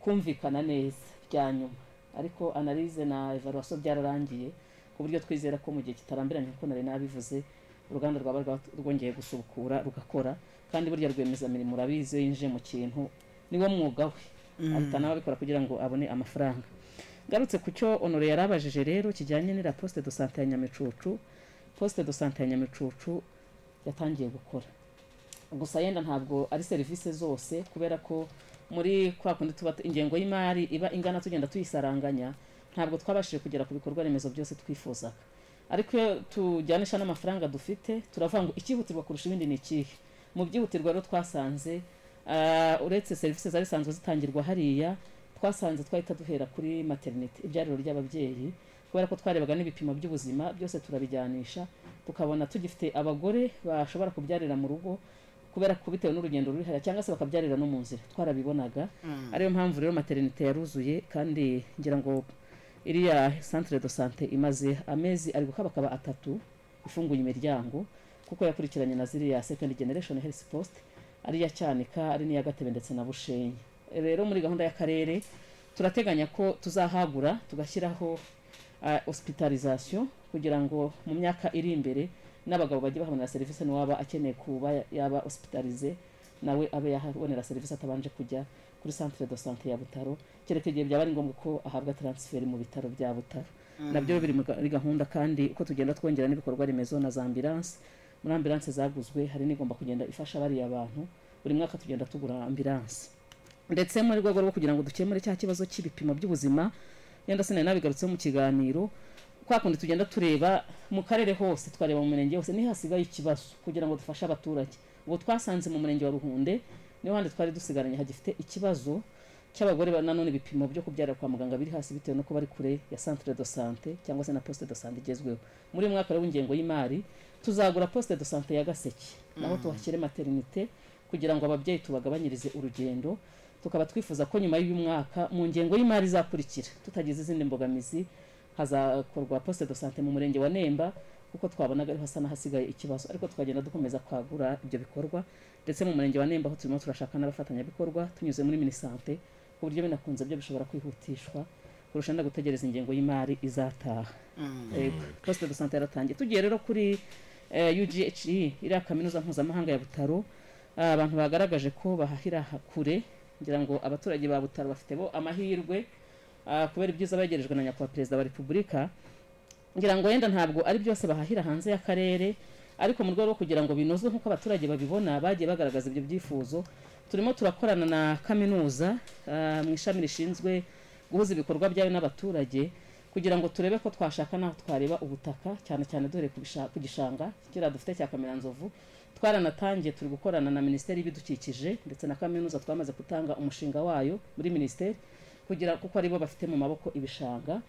kumvikana neza bya nyuma ariko analize na evaluation byararangiye ku buryo twizera ko mu gihe kitarambiranye nk'uko nari nabivuze uruganda rwaba rwa- rwongeye gusubukura rugakora kandi burya rwiyemezamirimo urabizi iyo yinjiye mu kintu niwo mwuga we Mm. ahita nawe abikora kugira ngo abone amafaranga ngarutse ku cyo honore yari abajije rero kijyanye n'ira poste de sante ya nyamicucu poste de sante ya nyamicucu yatangiye gukora gusa yenda ntabwo ari serivisi zose kubera ko muri kwa kundi tuba ingengo y'imari iba ingana tugenda tuyisaranganya ntabwo twabashije kugera ku bikorwa remezo byose twifuzaga ariko iyo tujyanisha n'amafaranga dufite turavuga ngo icyihutirwa kurusha ibindi ni ikihe mu byihutirwa rero twasanze ah, uretse serivisi zari zisanzwe zitangirwa hariya twasanze twahita duhera kuri materinite ibyariro ry'ababyeyi kubera ko twarebaga n'ibipimo by'ubuzima byose turabijyanisha tukabona tugifite abagore bashobora kubyarira mu rugo kubera ko bitewe n'urugendo ruri hariya cyangwa se bakabyarira no mu nzira twarabibonaga Mm. ariyo mpamvu rero materinite yaruzuye kandi ngira ngo iriya centre de sante imaze amezi ari gukabakaba atatu ifunguye imiryango kuko yakurikiranye na ziriya second generation health post ari iya cyanika ari n'iya gatebe ndetse na bushenyi rero muri gahunda y'akarere turateganya ko tuzahagura tugashyiraho ah, hospitalisation kugira ngo mu myaka iri imbere n'abagabo bajye bahabonera serivisi n'uwaba akeneye kuba yaba hospitalize nawe abe yahabonera serivisi atabanje kujya kuri centre de sante ya butaro kereka igihe byaba ari ngombwa ko ahabwa transfert mu bitaro bya butaro Mm. nabyo biri muri gahunda kandi uko tugenda twongera n'ibikorwa remezo na za ambulance muri ambulance zaguzwe hari n'igomba kugenda ifasha bariya bantu buri mwaka tugenda tugura ambulance ndetse mu rwego rwo kugira ngo dukemure cya kibazo cy'ibipimo by'ubuzima yenda sinari nabigarutseho mu kiganiro kwa kundi tugenda tureba mu karere hose twareba mu murenge hose niho hasigaye ikibazo kugira ngo dufashe abaturage ubu twasanze mu murenge wa ruhunde niho handi twari dusigaranye hagifite ikibazo cy'abagore ba- nanone ibipimo byo kubyara kwa muganga biri hasi bitewe no kuba ari kure ya centre de sante cyangwa se na poste de sante igezweho muri uyu mwaka rero w'ingengo y'imari tuzagura poste de sante ya gaseke naho Mm. tuhashyire materinite kugira ngo ababyeyi tubagabanyirize urugendo tukaba twifuza ko nyuma y'uyu mwaka mu ngengo y'imari izakurikira tutagize izindi mbogamizi hazakorwa poste de sante mu murenge wa Nemba kuko twabonaga ariho hasa n'ahasigaye ikibazo ariko twagenda dukomeza kwagura ibyo bikorwa ndetse mu murenge wa nemba aho turimo turashaka n'abafatanyabikorwa tunyuze muri minisante ku buryo binakunze byo bishobora kwihutishwa kurusha no gutegereza ingengo y'imari izataha Mm. Yego, poste de sante yaratangiye tugiye rero kuri eh, UGHE iriya kaminuza mpuzamahanga ya butaro ah, abantu bagaragaje ko bahahira ha- kure ngira ngo abaturage ba butaro bafite bo amahirwe ah, kubera ibyiza begerejwe na nyakubahwa perezida wa repubulika ngira ngo wenda ntabwo ari byose bahahira hanze y'akarere ariko mu rwego rwo kugira ngo binozwe nk'uko abaturage babibona bagiye bagaragaza ibyo byifuzo turimo turakorana na kaminuza ah, mu ishami rishinzwe guhuza ibikorwa byayo n'abaturage kugira ngo turebe ko twashaka n'aho twareba ubutaka cyane cyane duhereye ku bisha- ku gishanga kiriya dufite cya kameranzovu twaranatangiye turi gukorana na minisiteri y'ibidukikije ndetse na kaminuza twamaze gutanga umushinga wayo muri minisiteri kugira kuko aribo bafite mu maboko ibishanga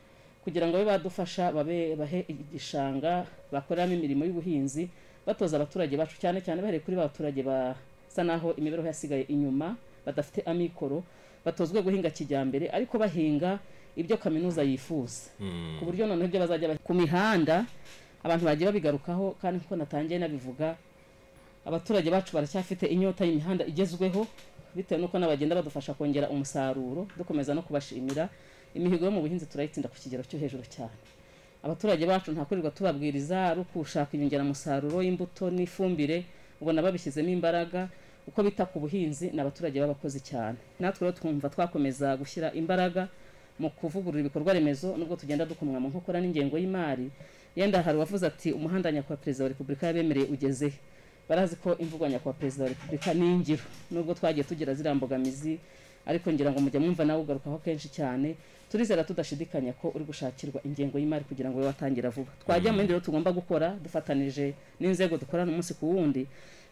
kugira ngo babe badufasha babe bahe igishanga bakoreramo imirimo y'ubuhinzi batoza abaturage bacu cyane cyane bahereye kuri ba baturage basa naho imibereho yasigaye inyuma badafite amikoro batozwe guhinga kijyambere ariko bahinga ibyo kaminuza yifuza ku buryo noneho ibyo bazajya ba- ku mihanda abantu bagiye babigarukaho kandi nk'uko natangiye nabivuga abaturage bacu baracyafite inyota y'imihanda igezweho bitewe n'uko n'abagenda badufasha kongera umusaruro dukomeza no kubashimira imihigo yo mu buhinzi turayitsinda ku kigero cyo hejuru cyane abaturage bacu nta kurirwa tubabwiriza ari ukushaka inyongeramusaruro y'imbuto n'ifumbire ubona babishyizemo imbaraga uko bita ku buhinzi ni abaturage b'abakozi cyane natwe rero twumva twakomeza gushyira imbaraga mu kuvugurura ibikorwa remezo nubwo tugenda dukomwa mu nkokora n'ingengo y'imari yenda hari uwavuze ati umuhanda nyakubahwa perezida wa repubulika yabemereye ugezehe barazi ko imvugo ya nyakubahwa perezida wa repubulika ni ingiro nubwo twagiye tugira ziriya mbogamizi ariko ngira ngo mujya mwumva nawe ugarukaho kenshi cyane turizera tudashidikanya ko uri gushakirwa ingengo y'imari kugira ngo ube watangira vuba twajya mu bindi rero tugomba gukora dufatanije n'inzego dukorana umunsi ku wundi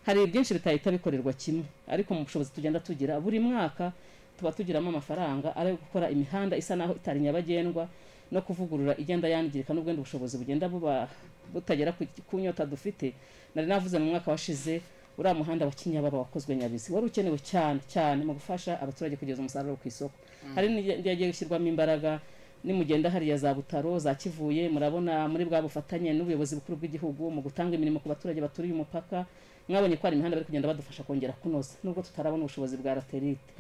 hari byinshi bitahita bikorerwa kimwe ariko mu bushobozi tugenda tugira buri mwaka tuba tugiramo amafaranga ari ayo gukora imihanda isa naho itari nyabagendwa no kuvugurura igenda yangirika n'ubwo wenda ubushobozi bugenda buba butagera ku, ku nyota dufite nari navuze mu mwaka washize uriya muhanda wa kinyababa wakozwe nyabizi wari ukenewe cyane cyane mu gufasha abaturage kugeza umusaruro ku isoko hari n'indi yagiye gushyirwamo imbaraga nimugenda hariya za butaro za kivuye murabona muri bwa bufatanye n'ubuyobozi bukuru bw'igihugu mu gutanga imirimo ku baturage baturiye umupaka mwabonye ko hari imihanda bari kugenda badufasha kongera kunoza nubwo tutarabona ubushobozi bwa raterite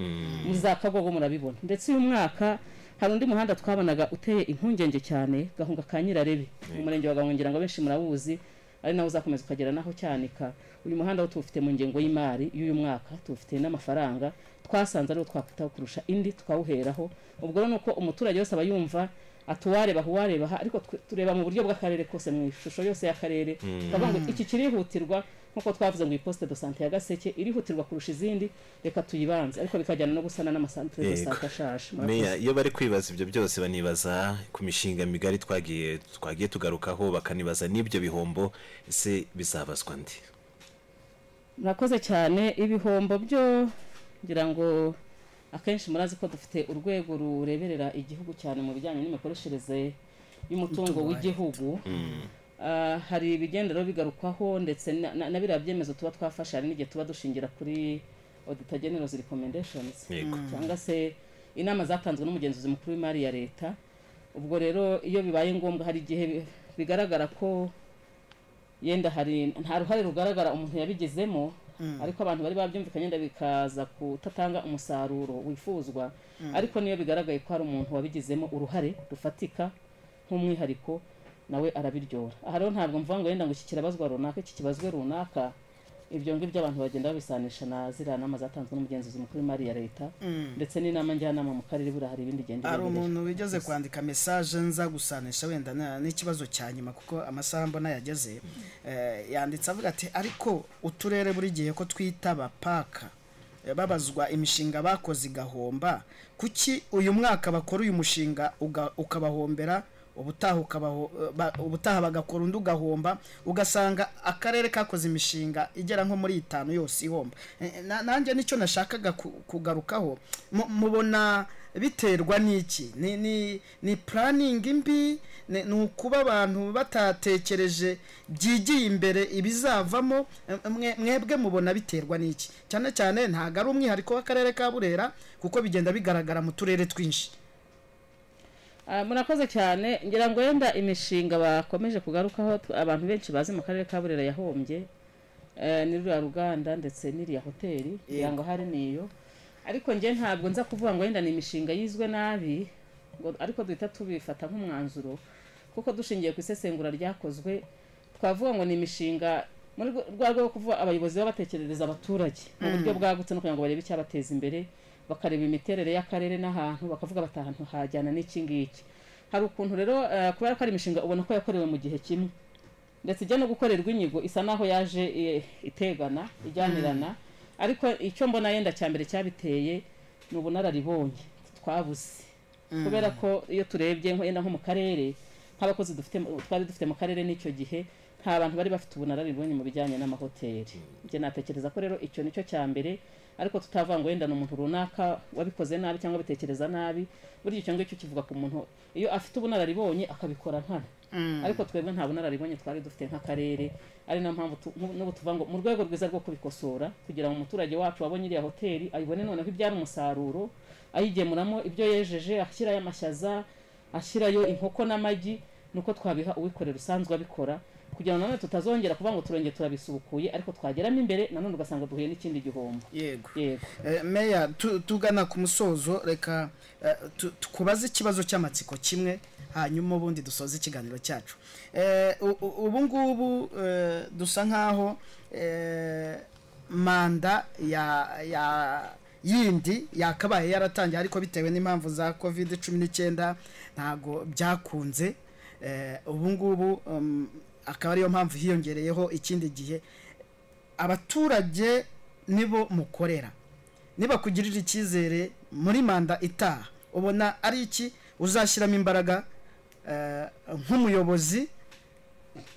za kagogo murabibona ndetse uyu mwaka hari undi muhanda twabonaga uteye impungenge cyane gahunga ka nyirarebe mu murenge wa gahungira ngo benshi murabuzi ari nawe uzakomeza ukagera naho cyanika uyu muhanda wo tuwufite mu ngengo y'imari y'uyu mwaka tuwufite n'amafaranga twasanze ariwo twakwitaho kurusha indi tukawuheraho ubwo rero ni uko umuturage wese aba yumva ati uwareba aha uwareba aha ariko twe- tureba mu buryo bw'akarere kose mu ishusho yose y'akarere Mm. tukavuga ngo iki kirihutirwa nk'uko twavuze ngo iposte de sante ya gaseke irihutirwa kurusha izindi reka tuyibanze ariko bikajyana no gusana n'amasantere de Yego. sante ashaje meya Murakoze. iyo bari kwibaza ibyo byose banibaza ku mishinga migari twagiye twagiye tugarukaho bakanibaza n'ibyo bihombo ese bizabazwa ndi murakoze cyane ibihombo byo ngira ngo akenshi murazi ko dufite urwego rureberera igihugu cyane mu bijyanye n'imikoreshereze Umutungo y'umutungo wa w'igihugu Ah, hari ibigenda rero bigarukwaho ndetse na- na na biriya byemezo tuba twafashe hari n'igihe tuba dushingira kuri auditor general's recommendations Yego. cyangwa se inama zatanzwe n'umugenzuzi mukuru w'imari ya leta ubwo rero iyo bibaye ngombwa hari igihe bi- bigaragara ko yenda hari nta ruhare rugaragara umuntu yabigezemo Mm. ariko abantu bari babyumvikanye yenda bikaza kutatanga umusaruro wifuzwa Mm. ariko niyo bigaragaye ko hari umuntu wabigizemo uruhare rufatika nk'umwihariko nawe arabiryora aha rero ntabwo mvuga ngo yenda ngo iki kirabazwa runaka iki kibazwe runaka ibyo ngibyo abantu bagenda babisanisha na ziriya nama zatanzwe n'umugenzuzi mukuru w'imari ya leta Mm. ndetse n'inama njyanama mu karere buriya hari ibindi igenda hari ireberera. umuntu wigeze kwandika mesaje nza gusanisha wenda na- n'ikibazo cya nyuma kuko amasaha mbona yageze Eh, yanditse avuga ati ariko uturere buri gihe ko twitaba paka eh, babazwa imishinga bakoze igahomba kuki uyu mwaka bakora uyu mushinga uga- ukabahombera ubutaha ukabaho- ba- ubutaha bagakora undi ugahomba ugasanga akarere kakoze imishinga igera nko muri itanu yose ihomba Eh, na- nanjye nicyo nashakaga ku- kugarukaho Mu- mubona biterwa n'iki ni ni ni puraningi mbi ni ni ukuba abantu batatekereje byigiye imbere ibizavamo eh, mwe- mwebwe mubona biterwa n'iki cyane cyane ntabwo ari umwihariko w'akarere ka burera kuko bigenda bigaragara mu turere twinshi Ah, murakoze cyane ngira ngo wenda imishinga bakomeje kugarukaho tw- abantu benshi bazi mu karere ka burera yahombye eh, ni ruriya ruganda ndetse n'iriya hoteli ngira ngo hari niyo ariko njye ntabwo nza kuvuga ngo wenda ni imishinga yizwe nabi ngo ariko duhita tubifata nk'umwanzuro kuko dushingiye ku isesengura ryakozwe twavuga ngo ni imishinga muri rwo- rwa rwo kuvuga abayobozi baba batekerereza abaturage mu Mm. buryo bwagutse no kugira ngo barebe icyabateza imbere bakareba imiterere y'akarere n'ahantu bakavuga bati ahantu hajyana n'iki ngiki hari ukuntu rero eh, kubera ko ari imishinga ubona ko yakorewe mu gihe kimwe ndetse ijya no gukorerwa inyigo isa naho yaje eh, itegana ijyanirana ariko icyo mbona yenda cya mbere cyabiteye ni ubunararibonye twabuze Mm. kubera ko iyo turebye nko- yenda nko mu karere nk'abakozi dufite mu- twari dufite mu karere n'icyo gihe nta bantu bari bafite ubunararibonye mu bijyanye n'amahoteli njye natekereza ko rero icyo nicyo cya mbere ariko tutavuga ngo wenda ni umuntu runaka wabikoze nabi cyangwa abitekereza nabi burya icyo ngicyo kivuga ku muntu iyo afite ubunararibonye akabikora nkana Mm. ariko twebwe nta bunararibonye twari dufite nk'akarere ari nayo mpamvu tu- nku- n'ubu tuvuga ngo mu rwego rwiza rwo kubikosora kugira ngo umuturage wacu wabonye iriya hoteli ayibone noneho ibyara umusaruro ayigemuramo ibyo yejeje ashyirayo amashyaza ashyirayo inkoko n'amagi nuko twabiha uwikorera usanzwe abikora kugira ngo nanone tutazongera kuvuga ngo turongere turabisubukuye ariko twageramo imbere nanone ugasanga duhuye n'ikindi gihombo yego yego Eh, meya tu- tugana ku musozo reka eh, tu- tukubaze ikibazo cy'amatsiko kimwe hanyuma ubundi dusoze ikiganiro cyacu Eh, u- u- ubu ngubu eh, dusa nk'aho eh, manda ya ya yindi yakabaye yaratangiye ariko bitewe n'impamvu za covid cumi n'icyenda ntago byakunze Eh, ubu ngubu um, akaba ariyo mpamvu hiyongereyeho ikindi gihe abaturage nibo mukorera nibakugirira icyizere muri manda itaha ubona ari iki uzashyiramo imbaraga eh, nk'umuyobozi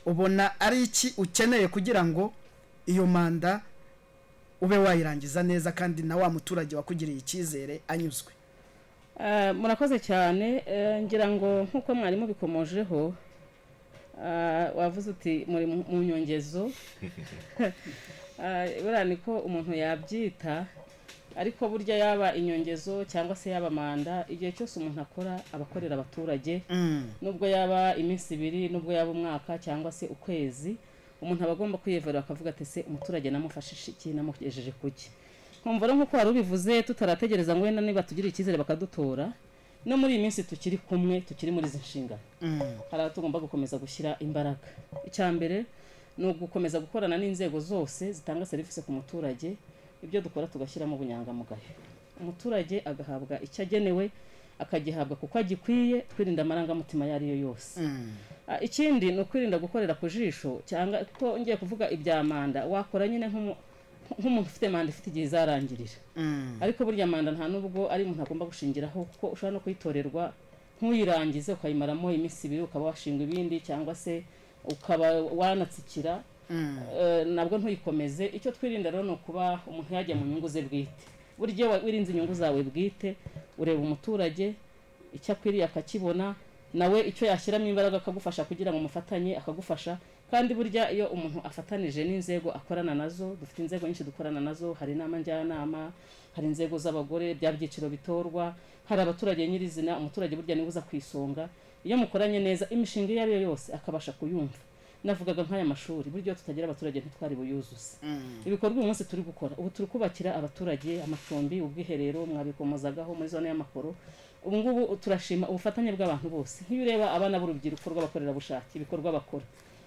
ubona ari iki ukeneye kugira ngo iyo manda ube wayirangiza neza kandi na wa muturage wakugiriye icyizere anyuzwe Eh, murakoze cyane Eh, ngira ngo nk'uko mwarimu bikomojeho eh, wavuze uti muri mu mu nyongezo Eh, buriya niko umuntu yabyita ariko burya yaba inyongezo cyangwa se yaba manda igihe cyose umuntu akora aba akorera abaturage nubwo yaba iminsi ibiri nubwo yaba umwaka cyangwa se ukwezi umuntu aba agomba kwiyevera akavuga ati se umuturage namufashije iki namugejeje kuki nkumva rero nk'uko wari ubivuze tutarategereza ngo wenda niba tugira icyizere bakadutora no muri iyi minsi tukiri kumwe tukiri muri izi nshingano hari aho tugomba gukomeza gushyira imbaraga icya mbere ni ugukomeza gukorana n'inzego zose zitanga serivisi ku muturage ibyo dukora tugashyiramo ubunyangamugayo umuturage agahabwa icyo agenewe akagihabwa kuko agikwiye twirinda amarangamutima ayo ari yo yose Ah, ikindi ni ukwirinda gukorera ku jisho cyangwa ko ngiye kuvuga ibya manda wakora nyine nk'umu- nk'umuntu ufite manda ifite igihe izarangirira ariko burya manda nta nubwo ari umuntu agomba gushingiraho kuko ushobora no kuyitorerwa ntuyirangize ukayimaramo iminsi ibiri ukaba washinga ibindi cyangwa se ukaba wanatsikira Eh, nabwo ntuyikomeze icyo twirinda rero ni ukuba umuntu yajya mu nyungu ze bwite burya iyo wa- wirinze inyungu zawe bwite ureba umuturage icyo akwiriye akakibona nawe icyo yashyiramo imbaraga akagufasha kugira ngo mufatanye akagufasha kandi burya iyo umuntu afatanije n'inzego akorana nazo dufite inzego nyinshi dukorana nazo hari inama njyanama hari inzego z'abagore bya byiciro bitorwa hari abaturage nyirizina umuturage burya niwe uza ku isonga iyo mukoranye neza imishinga iyo ari yo yose akabasha kuyumva navugaga nk'aya mashuri burya iyo tutagira abaturage ntitwari buyuzuze ibikorwa uyu munsi turi gukora ubu turi kubakira abaturage amacumbi ubwiherero mwabikomozagaho muri zone y'amakoro ubu ngubu turashima ubufatanye bw'abantu bose nk'iyo ureba abana b'urubyiruko rw'abakorerabushake ibikorwa bakora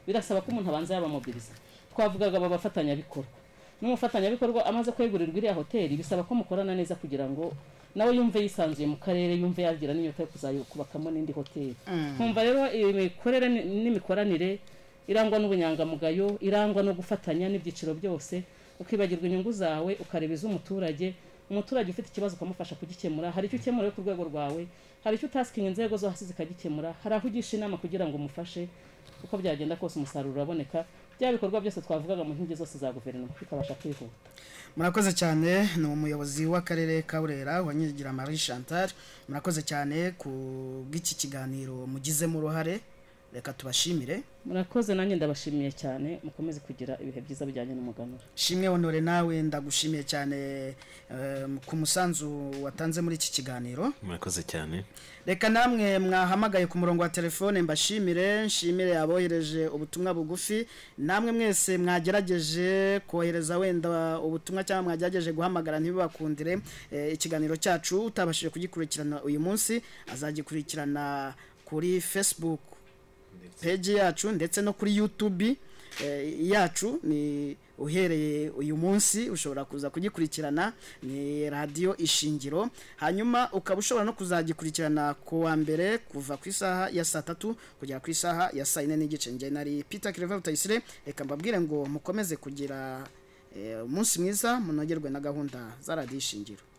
birasaba ko umuntu abanza yabamobiriza twavugaga aba bafatanyabikorwa n'umufatanyabikorwa amaze kwegurirwa iriya hoteli bisaba ko mukorana neza kugira ngo nawe yumve yisanzuye mu karere yumve yagira n'inyota yo kuzayubakamo n'indi hoteli Mm. nkumva rero imikorere ni- n'imikoranire irangwa n'ubunyangamugayo irangwa no gufatanya n'ibyiciro byose ukibagirwa inyungu zawe ukareba iz'umuturage umuturage ufite ikibazo ukamufasha kugikemura hari icyo ukemura yo ku rwego rwawe hari icyo utasikinga inzego zo hasi zikagikemura hari aho ugisha inama kugira ngo umufashe uko byagenda kose umusaruro uraboneka bya bikorwa byose twavugaga mu nkingi zose za guverinoma bikabasha kwihuta murakoze cyane ni umuyobozi w'akarere ka burera wa nyirigira marie chantal murakoze cyane ku bw'iki kiganiro mugizemo uruhare reka tubashimire murakoze nanjye ndabashimiye cyane mukomeze kugira ibihe byiza bijyanye n'umuganura shimwe honore nawe ndagushimiye cyane eh, ku musanzu watanze muri iki kiganiro murakoze cyane reka namwe mwahamagaye ku murongo wa telefone mbashimire nshimire abohereje ubutumwa bugufi namwe mwese mwagerageje kohereza wenda ubutumwa cyangwa mwagerageje guhamagara ntibibakundire eh, ikiganiro cyacu utabashije kugikurikirana uyu munsi azagikurikirana kuri facebook peji yacu ndetse no kuri yutubi eh, yacu ni uhereye uyu munsi ushobora kuza kugikurikirana ni radiyo ishingiro hanyuma ukaba ushobora no kuzagikurikirana ku wa mbere kuva ku isaha ya saa tatu kugera ku isaha ya saa yine n'igice njye nari peter kireva rutayisire reka mbabwire ngo mukomeze kugira eh, umunsi mwiza munogerwe na gahunda za radiyo ishingiro